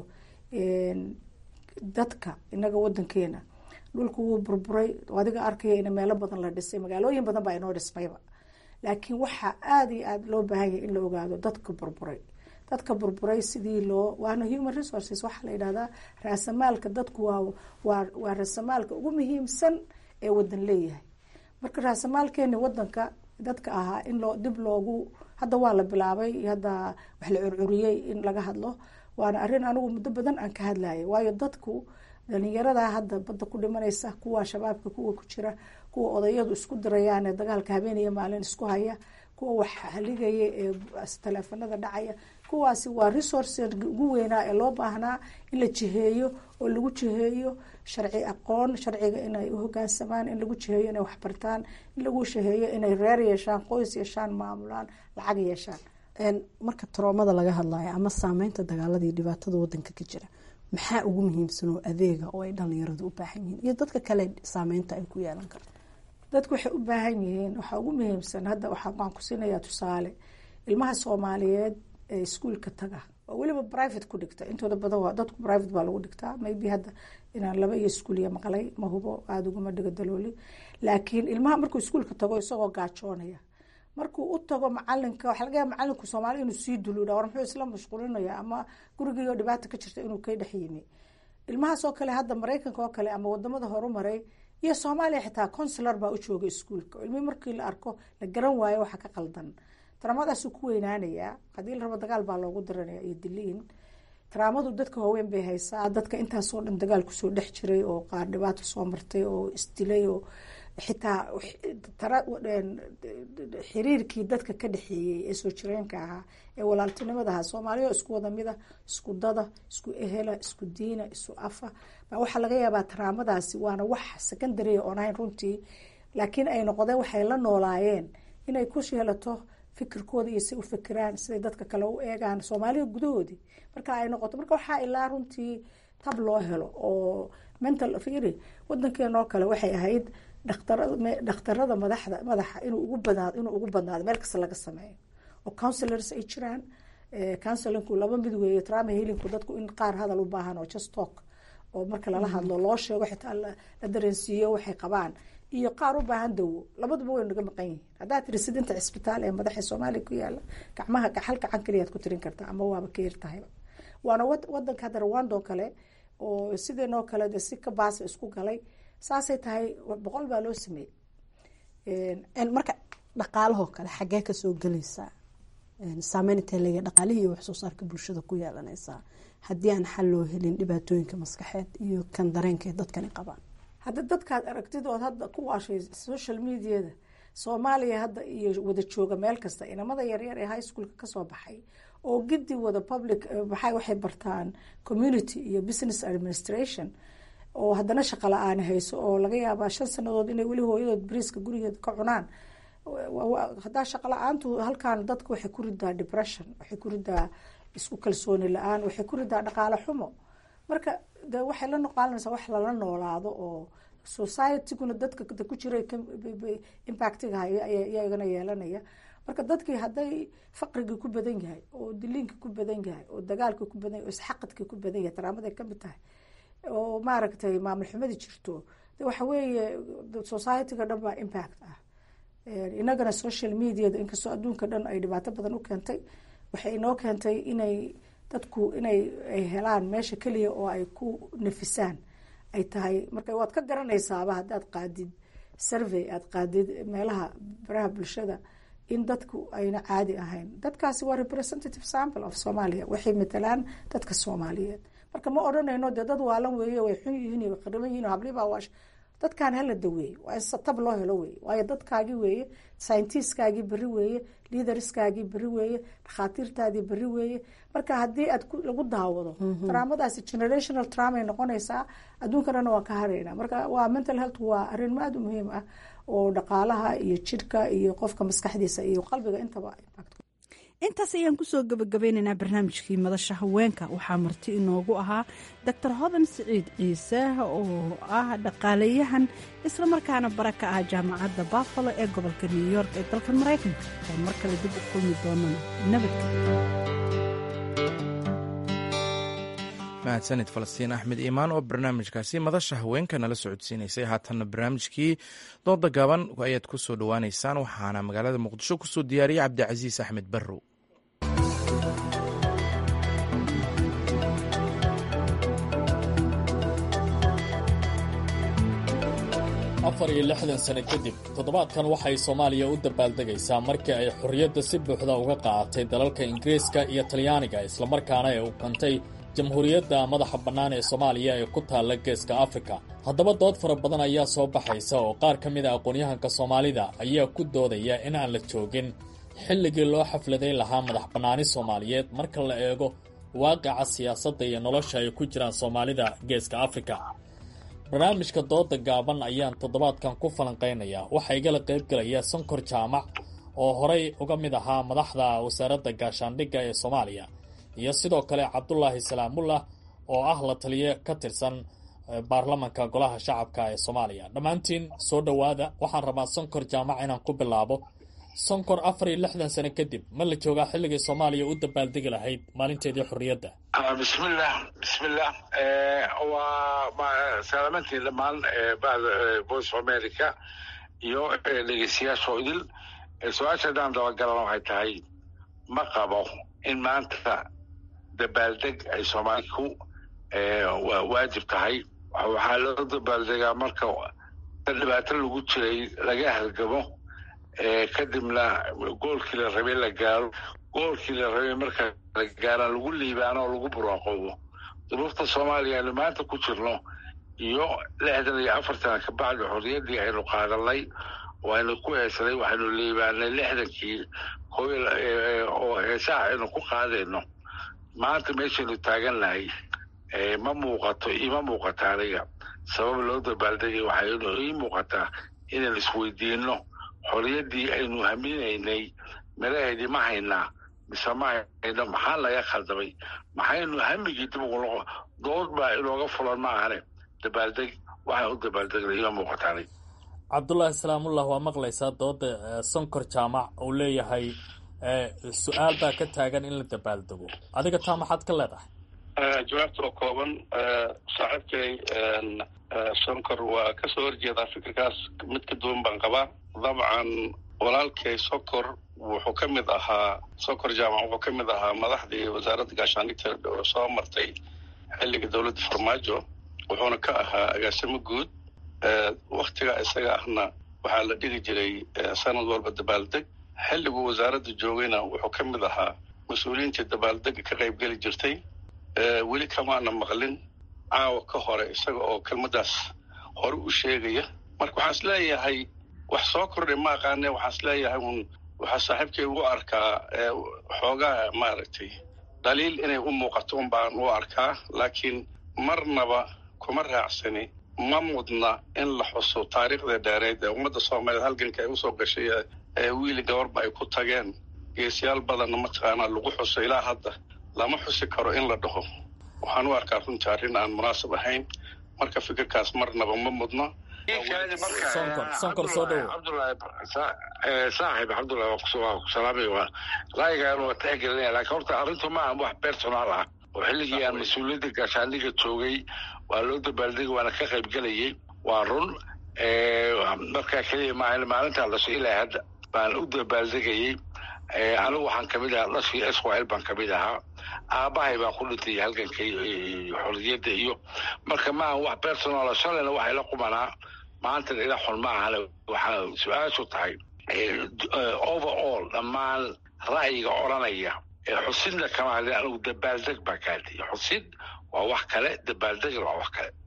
dadka inaga wadankeena dhulku wuu burburay adiga arkaya in meelo badan la dhisay magaalooyin badan baa inoo dhismayba laakiin waxaa aada iyo aada loo baahan yahay in la ogaado dadka burburay dadka burburay sidii loo waana human resources waxaa la yidhahdaa raasamaalka dadku waa waa waa raasamaalka ugu muhiimsan ee wadan leeyahay marka raasamaalkeeni wadanka dadka ahaa in loo dib loogu hadda waa la bilaabay hadda wax la curcuriyey in laga hadlo waana arrin anigu muddo badan aan ka hadlayay waayo dadku dhalinyarada hadda badda ku dhimanaysa kuwa shabaabka kuwa ku jira kuwa odayadu isku dirayaan ee dagaalka habeeniyo maalin isku haya kuwa wax haligaya ee taleefanada dhacaya kuwaasi waa resource ugu weynaa ee loo baahnaa in la jiheeyo oo lagu jiheeyo sharci aqoon sharciga inay uhogaansamaan in lagu jiheeyo inay waxbartaan in lagu jiheeyo inay reer yeeshaan qoys yeeshaan maamulaan lacag yeeshaan marka taroomada laga hadlayo ama saameynta dagaaladii dhibaatada wadanka ka jira maxaa ugu muhiimsan oo adeega oo ay dhalinyaradu u baahan yihiin iyo dadka kale saameynta ay ku yeelan karto dadku waxay u baahan yihiin waxaa ugu muhiimsan hadda waxaan ku siinayaa tusaale ilmaha soomaaliyeed ee iskuolka taga oo weliba private ku dhigta intooda badan waa dadku private baa lagu dhigtaa maybe hadda inaan laba iyo iskuuliya maqlay ma hubo aada uguma dhigo dalooli laakiin ilmaha markuu iskuolka tago isagoo gaajoonaya markuu u tago macalinka waxa laga yaaba macalinku soomaali inuu sii duluudha war muxuu isla mashquulinaya ama gurigiioo dhibaata ka jirta inuu ka dhex yimi ilmahaas oo kale hadda maraykanka oo kale ama wadamada horumaray iyo soomaaliya xitaa consular baa u jooga iskuolka ilmihii markii la arko la garan waayo waxa ka qaldan taraamadaasuu ku weynaanayaa haddii la rabo dagaal baa loogu diranaya iyo diliin taraamadu dadka waaweyn bay haysaa dadka intaasoo dhan dagaal kusoo dhex jiray oo qaar dhibaato soo martay oo isdilay oo xitaa xiriirkii dadka ka dhexeeyey ee soo jireenka ahaa ee walaaltinimada ahaa soomaaliya isku wada mida isku dada isku ehela isku diina isku afa baa waxaa laga yaabaa taraamadaasi waana wax secondaria oon ahayn runtii laakiin ay noqdeen waxay la noolaayeen inay ku yeelato fikirkooda iyo si u fikiraan siday dadka kale u eegaan soomaaliya gudahoodii marka ay noqoto marka waxaa ilaa runtii tab loo helo oo mental firi wadankeenoo kale waxay ahayd dhakhtarada madaxda madaxa inuu ugu badnaado inuu ugu badnaado meel kasta laga sameeyo oo councilors ay jiraan councilinku laba mid weeye trama helinku dadku in qaar hadal u baahan oo just talk oo marka lala hadlo loo sheego xitaa la dareensiiyo waxay qabaan iyo qaar u baahan dawo labaduba way naga maqan yihiin haddaad tiri sidinta cisbitaal ee madaxa soomaaliya ku yaala gacmaha hal gacan keliyaad ku tirin kartaa ama waaba ka yartahayba waana wadanka hadda rwandoo kale oo sideenoo kale de si ka baasa isku galay saasay tahay boqol baa loo sameeyey marka dhaqaalahoo kale xaggee kasoo gelaysaa saameyn intee leeya dhaqaalihii iyo waxsoo saarka bulshada ku yeelanaysaa haddii aan xal loo helin dhibaatooyinka maskaxeed iyo kan dareenka dadkani qabaan hadda dadkaad aragtidood hadda ku waashay social mediada soomaaliya hadda iyo wada jooga meel kasta inamada yaryar ee high schoolka kasoo baxay oo gidi wada public maxay waxay bartaan community iyo business administration oo haddana shaqa la-aan hayso oo laga yaabaa shan sanadood inay weli hooyadood bariiska gurigeeda ka cunaan haddaa shaqa la-aantu halkan dadka waxay ku ridaa depression waxay ku ridaa isku kalsooni la-aan waxay ku ridaa dhaqaale xumo marka de waxay la noqaalinaysaa wax lala noolaado oo societyguna dadka ku jira impactiga haya iyagana yeelanaya marka dadkii hadday faqrigii ku badan yahay oo diliinkii ku badan yahay oo dagaalkii ku badan yahay oo isxaqadkii ku badan yahay taraamaday kamid tahay oo maaragtay maamul xumadii jirto de waxa weeye societyga dhan baa impact ah inagana social mediada inkastoo adduunka dhan ay dhibaato badan u keentay waxay inoo keentay inay dadku inay ay helaan meesha keliya oo ay ku nafisaan ay tahay marka waad ka garanaysaaba haddaad qaadid survey aad qaadid meelaha baraha bulshada in dadku ayna caadi ahayn dadkaasi waa representative sample of somalia waxay matalaan dadka soomaaliyeed marka ma odhanayno dee dad waalan weeye way xun yihiin way qariban yihiin hablibaa waash dadkan hala daweeye waa in satab loo helo weeye waayo dadkaagii weeye scientiskaagii beri weeye liaderskaagii beri weeye dhakhaatiirtaadii beri weeye marka haddii aad lagu daawado traamadaasi generational traumay noqonaysaa adduunkanana waan ka harayna marka waa mental health waa arrin aada u muhiim ah oo dhaqaalaha iyo jidhka iyo qofka maskaxdiisa iyo qalbiga intaba impact intaas ayaan kusoo gabagabeynaynaa barnaamijkii madasha haweenka waxaa marti inoogu ahaa doctor hodan siciid ciise oo ah dhaqaaleyahan islamarkaana bara ka ah jaamacadda buffalo ee gobolka new york ee dalkan maraykanka oo mar kale dib u kulmi doonana nabadgelyo mahadsanid falastiin axmed iimaan oo barnaamijkaasi madasha haweenka nala socodsiinaysay haatanna barnaamijkii dooda gaaban ayaad ku soo dhowaaneysaan waxaana magaalada muqdisho kusoo diyaariyey cabdicasiis axmed barrow afar iyo lixdan sano kadib toddobaadkan waxay soomaaliya u dabaaldegaysaa markii ay xorriyadda si buuxda uga qaadatay dalalka ingiriiska iyo talyaaniga islamarkaana ay u kantay jamhuuriyadda madaxa bannaan ee soomaaliya ee ku taalla geeska afrika haddaba dood fara badan ayaa soo baxaysa oo qaar ka mid a aqoon-yahanka soomaalida ayaa ku doodaya in aan la joogin xilligii loo xafladay lahaa madax bannaani soomaaliyeed marka la eego waaqica siyaasadda iyo nolosha ay ku jiraan soomaalida geeska afrika barnaamijka dooda gaaban ayaan toddobaadkan ku falanqaynayaa waxaa igala qaybgelaya sonkor jaamac oo horay uga mid ahaa madaxda wasaaradda gaashaandhigga ee soomaaliya iyo sidoo kale cabdulaahi salaamullah oo ah la taliye ka tirsan baarlamanka golaha shacabka ee soomaaliya dhammaantiin soo dhowaada waxaan rabaa sonkor jaamac inaan ku bilaabo sonkor afar iyo lixdan sano kadib ma la joogaa xilligii soomaaliya u dabaaldegi lahayd maalinteedii xorriyadda bismillah bismillah waa salaamaantiin dhammaan voice of america iyo dhegeystayaasha idil su-aasha haddaan dabagalana waxay tahay ma qabo in maanta dabaaldeg ay soomaaliku waajib tahay waxaa loo dabaaldegaa marka dhibaato lagu jiray laga halgamo kadibna goolkii la rabay la gaaro goolkii la rabay marka la gaaraan lagu liibaano oo lagu buraaqoobo duruufta soomaaliya aynu maanta ku jirno iyo lixdan iyo afartan kabacdi xorriyaddii aynu qaadanay oo aynu ku heesanay waxaynu liibaanay lixdankii oo heesaha aynu ku qaadayno maanta meeshaynu taagannahay ma muuqato ima muuqata aniga sabab loo dabaaldegay waxaynu ii muuqataa inaynu isweydiinno xorriyaddii aynu haminaynay melaheedii ma haynaa mise ma hayno maxaa laga khaldamay maxaynu hamigii dib ugu noqo dood baa inooga fulan ma ahane dabaaldeg waxaan u dabaaldegna ima muuqataanay cabdulaahi salaamullah waa maqlaysaa dooda sonkor jaamac uu leeyahay su-aal baa ka taagan in la dabaaldego adiga taa maxaad ka leedahay jawaabta oo kooban saaxiibkay sonkor waa kasoo horjeedaa fikirkaas mid ka duwan baan qabaa dabcan walaalkay sokor wuxuu ka mid ahaa sokor jaamac wuxuu ka mid ahaa madaxdii wasaaradda gaashaandhigta oo soo martay xilliga dowladda farmaajo wuxuuna ka ahaa agaasimo guud waktiga isaga ahna waxaa la dhigi jiray sanad walba dabaaldeg xilliguu wasaaradda joogayna wuxuu ka mid ahaa mas-uuliyiintii dabaaldega ka qaybgeli jirtay weli kamaana maqlin caawa ka hore isaga oo kelmaddaas hore u sheegaya marka waxaan is leeyahay wax soo kordhay ma aqaane waxaan is leeyahay un waxaa saaxiibkay ugu arkaa xoogaa maaragtay dhaliil inay u muuqato un baan u arkaa laakiin marnaba kuma raacsani ma mudna in la xuso taariikhda dheereed ee ummadda soomaaliyeed halganka ay usoo gashay ee wiili gabarba ay ku tageen geesiyaal badanna mataqaanaa lagu xuso ilaa hadda lama xusi karo in la dhaho waxaan u arkaa runtii arrin aan munaasab ahayn marka fikirkaas marnaba ma mudna saaxib cabdullahi waa ku salaamay ra'yigaan waa tixgelinaya laakiin horta arrintu ma aha wax personaal ah oo xilligii aan mas-uuliyadda gaashaandhiga joogay waa loo dabaaldegay waana ka qaybgelayay waa run markaa keliya maahan maalintaa dhashay ilaa hadda baan u dabaaldegayey anigu waxaan kamid ahaa dhashii esqil baan kamid ahaa aabahay baan ku dhintay halganka xorriyadda iyo marka maaha wax personaal shalayna waxay la qumanaa maanta ila xun ma ahane waxaa su-aashu tahay overall dhammaan ra'yiga odhanaya xusidna kama hadlin anigu dabaaldeg baa ka hadlaya xusid waa wax kale dabaaldegna waa wax kale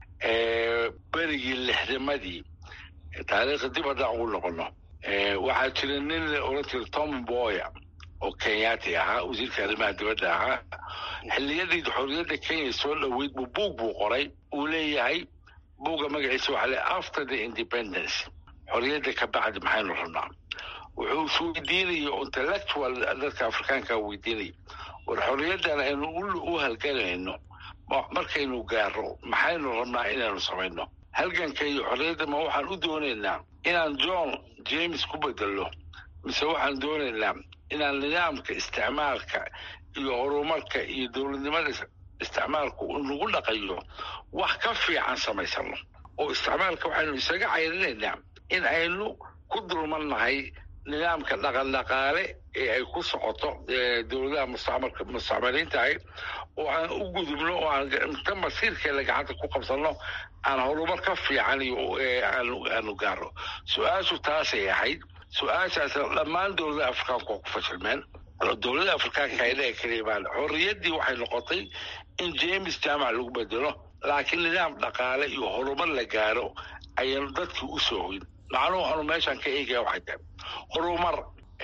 berigii lixdamadii taariikhda dib haddaan ugu noqono waxaa jira nin la oran jira tom boya oo kenyaati ahaa wasiirka arrimaha dibadda ahaa xilliyadii xorriyadda kenya soo dhoweyd buu buug buu qoray uu leeyahay buugga magaciisa waxaa le after the independence xorriyadda ka bacdi maxaynu rabnaa wuxuu isweydiinaya intellectual dadka afrikaanka weydiinaya war xorriyaddan aynu u halganayno markaynu gaaro maxaynu rabnaa inaynu samayno halganka iyo xorriyadda ma waxaan u doonaynaa inaan john james ku bedelno mise waxaan doonaynaa inaan nidaamka isticmaalka iyo horumarka iyo dowladnimada isticmaalku nagu dhaqayo wax ka fiican samaysano oo isticmaalka waxaynu isaga cayrinaynaa in aynu ku dulmannahay nidaamka dhaqandhaqaale ee ay ku socoto dowladaha mustacmalka mustacmaliintahay oo aan u gudubno oo aan inta masiirkeeda gacanta ku qabsanno aan horumar ka fiican iyo aanu aanu gaaro su-aashu taasay ahayd su-aashaas dhammaan dowladaha afrikaanku waa ku fashilmeen dowladda afrikaanka aynaga keliya baan xorriyaddii waxay noqotay in james jaamac lagu bedelo laakiin nidaam dhaqaale iyo horumar la gaaro ayaynu dadkii u soo hoyn macnuhu anu meeshaan ka eegaya waxay tahay horumar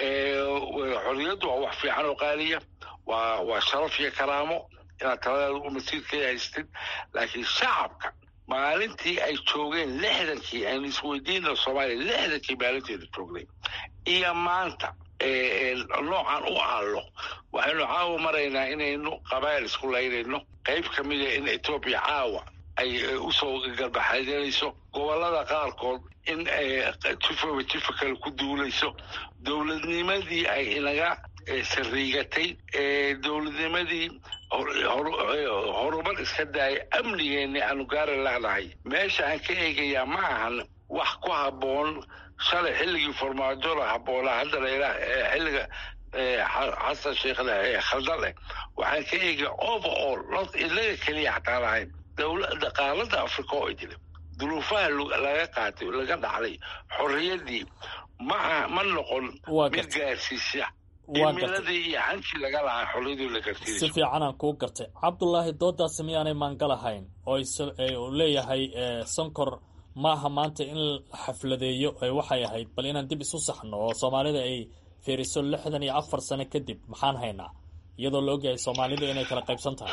xorriyaddu waa wax fiican oo qaaliya waa waa sharaf iyo karaamo inaad taladaada u masiirkeeda haystid laakiin shacabka maalintii ay joogeen lixdankii aynu isweydiina soomaaliya lixdankii maalinteeda joognay iyo maanta noocan u aallo waxaynu caawa maraynaa inaynu qabaa'il isku laynayno qayb ka mida in etoobiya caawa ay usoo garbaxadanayso gobollada qaarkood in jifaba jifa kale ku duulayso dowladnimadii ay inaga sariigatay dowladnimadii horumar iska daaya amnigeenni aanu gaari lehnahay meesha aan ka eegayaa ma ahan wax ku habboon shalay xilligii farmaajola habboonaa hadda layidhaah xilliga xasan sheekhna khaldane waxaan ka eegaya overall not ilaga keliya xataa lahayn dhaqaalada africa oo idile duruufaha laga qaatay laga dhacday xorriyaddii ma ma noqon mid gaarsiisa imiladii iyo hankii laga lahaa xorriyadii la garsiinayso si fiicanaan kuu gartay cabdulaahi doodaasi miyaanay maangalahayn oo uu leeyahay sonkor maaha maanta in la xafladeeyo waxay ahayd bal inaan dib isu saxno oo soomaalida ay fiiriso lixdan iyo afar sano kadib maxaan haynaa iyadoo la ogyahay soomaalida inay kala qaybsan tahay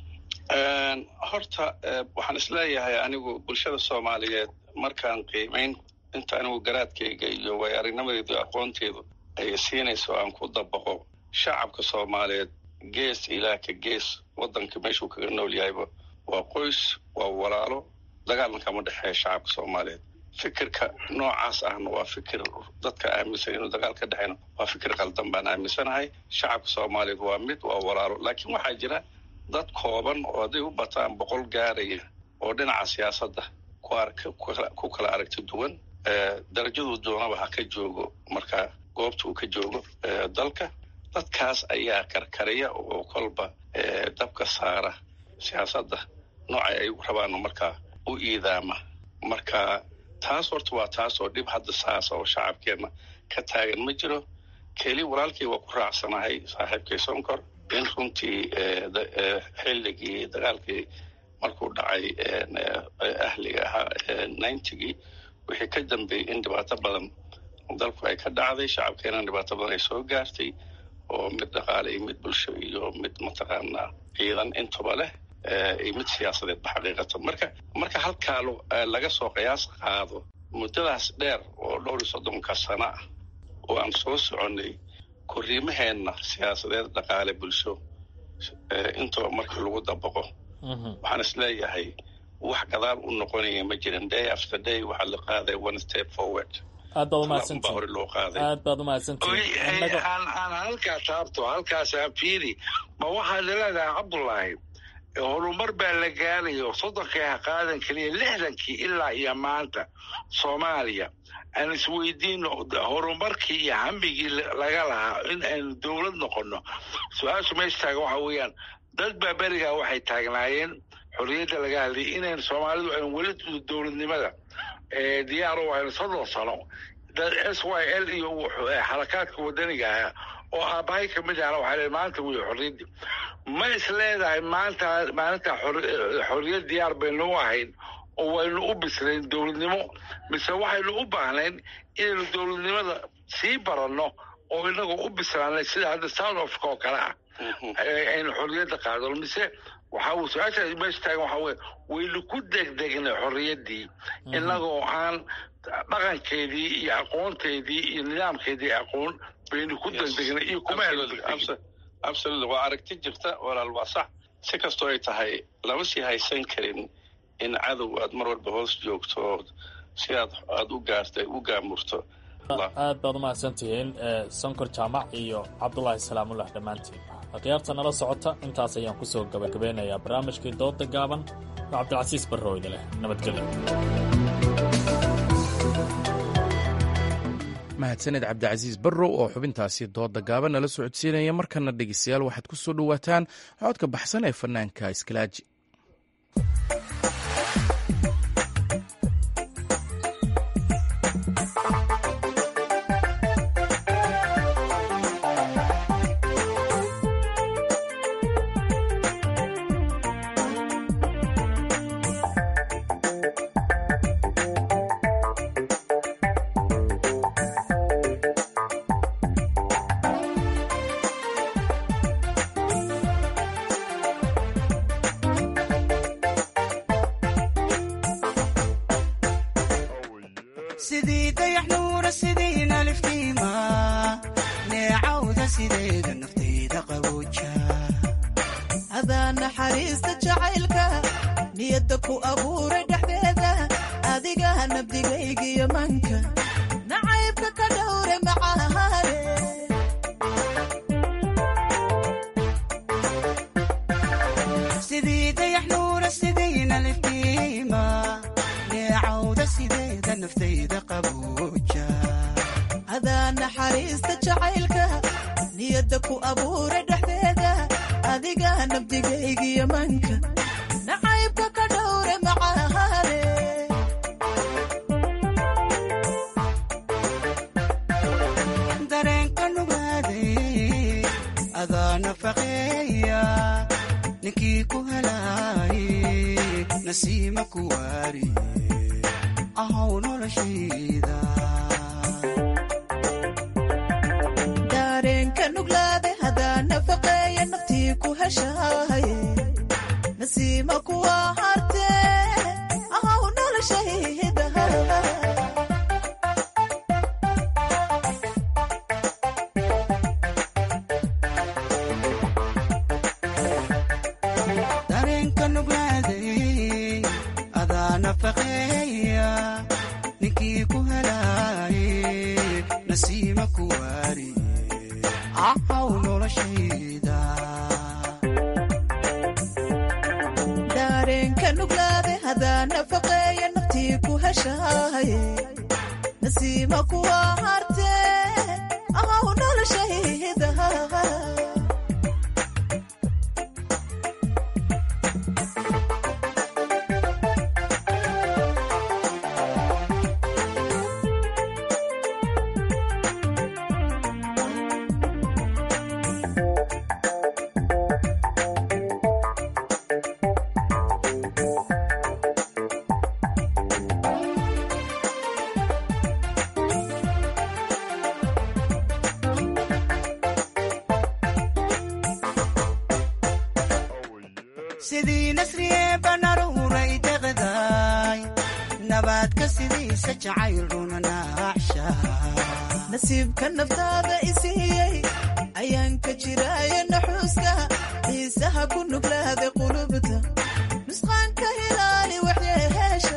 horta waxaan isleeyahay anigu bulshada soomaaliyeed markaan qiimayn inta anigu garaadkayga iyo way aragnimadeedu aqoonteedu ay siinayso aan ku dabaqo shacabka soomaaliyeed gees ilaa ka gees waddanka meeshuu kaga nool yahayba waa qoys waa walaalo dagaalna kama dhexeeya shacabka soomaaliyeed fikirka noocaas ahna waa fikir dadka aaminsan inuu dagaal ka dhexeyno waa fikir qaldan baan aaminsanahay shacabka soomaaliyeed waa mid waa walaalo laakiin waxaa jira dad kooban oo hadday u bataan boqol gaaraya oo dhinaca siyaasadda ku kala aragti duwan darajaduu doonaba ha ka joogo marka goobta uu ka joogo dalka dadkaas ayaa karkariya oo kolba dabka saara siyaasadda noocay ay rabaan markaa u iidaama marka taas horta waa taas oo dhib hadda saasa oo shacabkeenna ka taagan ma jiro keli walaalkii waa ku raacsanahay saaxiibkay sonkor in runtii xilligii dagaalkii markuu dhacay ahliga ahaa ninetygii wixii ka dambeeyey in dhibaato badan dalku ay ka dhacday shacabkeenana dhibaato badan ay soo gaartay oo mid dhaqaale iyo mid bulsho iyo mid mataqaanaa ciidan intuba leh iyo mid siyaasadeedba xaqiiqatan marka marka halkaa laga soo qiyaas qaado muddadaas dheer oo dhowr iyo soddonka sano ah oo aan soo soconnay korriimaheenna siyaasadeed dhaqaale bulsho intuba markii lagu dabaqo waxaan is leeyahay wax gadaal u noqonaya ma jirin day after day waxaa la qaaday one step forward aad baad umahadsantihin hore loo qaaday aad baad umahadsantihin aan aan halkaa taabto halkaas aan fiiri ma waxaad leedahay cabdullaahi horumar baa la gaarayo soddonkii ha qaadan keliya lixdankii ilaa iyo maanta soomaaliya aan isweydiino horumarkii iyo hambigii laga lahaa in aynu dowlad noqonno su-aashu meesha taagan waxa weeyaan dad baa berigaa waxay taagnaayeen xorriyadda laga hadlayay inaynu soomaalidu aynu weli dowladnimada diyaaro aynu soddon sano s y l iyo xarakaadka wadaniga ahaa oo aabbahay ka mid ahna waxaa leedahay maanta wey xorriyaddii ma is leedahay maanta maalinta xorriyad diyaar baynu u ahayn oo waynu u bislayn dowladnimo mise waxaynu u baahnayn inaynu dowladnimada sii baranno oo inagoo u bislaanay sida hadda south africa oo kale ah aynu xorriyadda qaadano mise waxa uu su-aashaas meesha taagan waxaa weye waynu ku degdegnay xorriyaddii inagoo aan dhaqankeedii iyo aqoonteedii iyo nidaamkeedii aqoon baynu ku degdegnay iyo kuma absolutely waa aragti jirta walaal waa sax si kastoo ay tahay lama sii haysan karin in cadow aad mar walba hoos joogto oo si aad aada u gaarta u gaamurto aad baad umahadsantihiin sonkor jaamac iyo cabdulaahi salaamullah dhammaantiin akhyaarta nala socota intaas ayaan kusoo gabagabeynayaa barnaamijkii dooda gaaban oo cabdilcasiis barrooyda leh nabadgelyo mahadsaned cabdicasiis barrow oo xubintaasi dooda gaaban nala socodsiinaya markana dhegeystayaal waxaad ku soo dhowaataan codka baxsan ee fanaanka iskalaaji sidii dayax nuura sidiina liftiima neecawda sideeda naftayda qabooja adaa naxariista jacaylka niyadda ku abuuray dhexdeeda adiga nabdigaygiyo manka nacaybka ka dhowre macahaane sidii dayax nuura sidiina liftiima neecawda sideeda naftayda qabooja adaa naxariista jacaylka niyadda ku abuuray dhexdeeda adiga nabdigaygiyo manka nacaybka ka dhowre macahaane dareenka nugaaday adaa nafaqeeya ninkii ku helaaye nasiima ku waariye ahow noloshayda daareenka nuglaade hadaa nafaqeeya naftii ku heshaaye nasiima kuwa hartee ahow noloshayda dareenka nuglaaday adaa nafaqeeya ninkii ku helaaye nasiima ku waariye ahow noloshayda daareenka nuglaade hadaa nafaqeeya naftii ku heshaaye nasiima kuwa hartee ahow noloshayda sidii nasriye banaruuray deqdaay nabaadka sidiisa jacayl runa naacsha nasiibka naftaada isiiyey ayaan ka jiraaye naxuuska xiisaha ku nuglaada qulubta nusqaanka hilaali waxyeheesha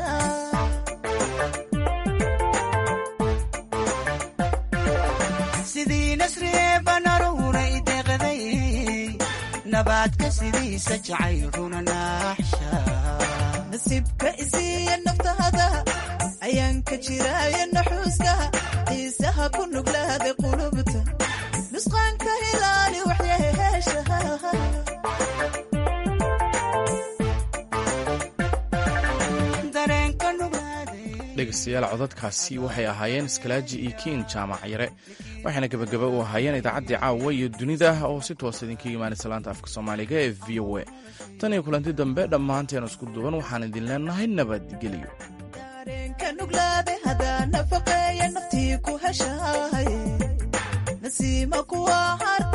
sidii nasriye banaruuray deqday nabaadka sidiisa jacayl runa naaxsha nasiibka isiiya naftaada ayaan ka jiraaye naxuuska xiisaha ku nuglaada qulubta nusqaanka hilaali waxyeheesha dareenka nugaaday dhegeystayaal codadkaasi waxay ahaayeen skalaaji iyo kiin jaamac yare waxayna gebagaba u ahaayeen idaacaddii caawa iyo dunida oo si toosa idinkaga imaanaysa laanta afka soomaaliga ee v o a tan iyo kulanti dambe dhammaanteen isku duwan waxaan idin leenahay nabadgelyo dareenka nuglaade hadaa nafaqeeya naftii ku heshahay nasiima kuwa har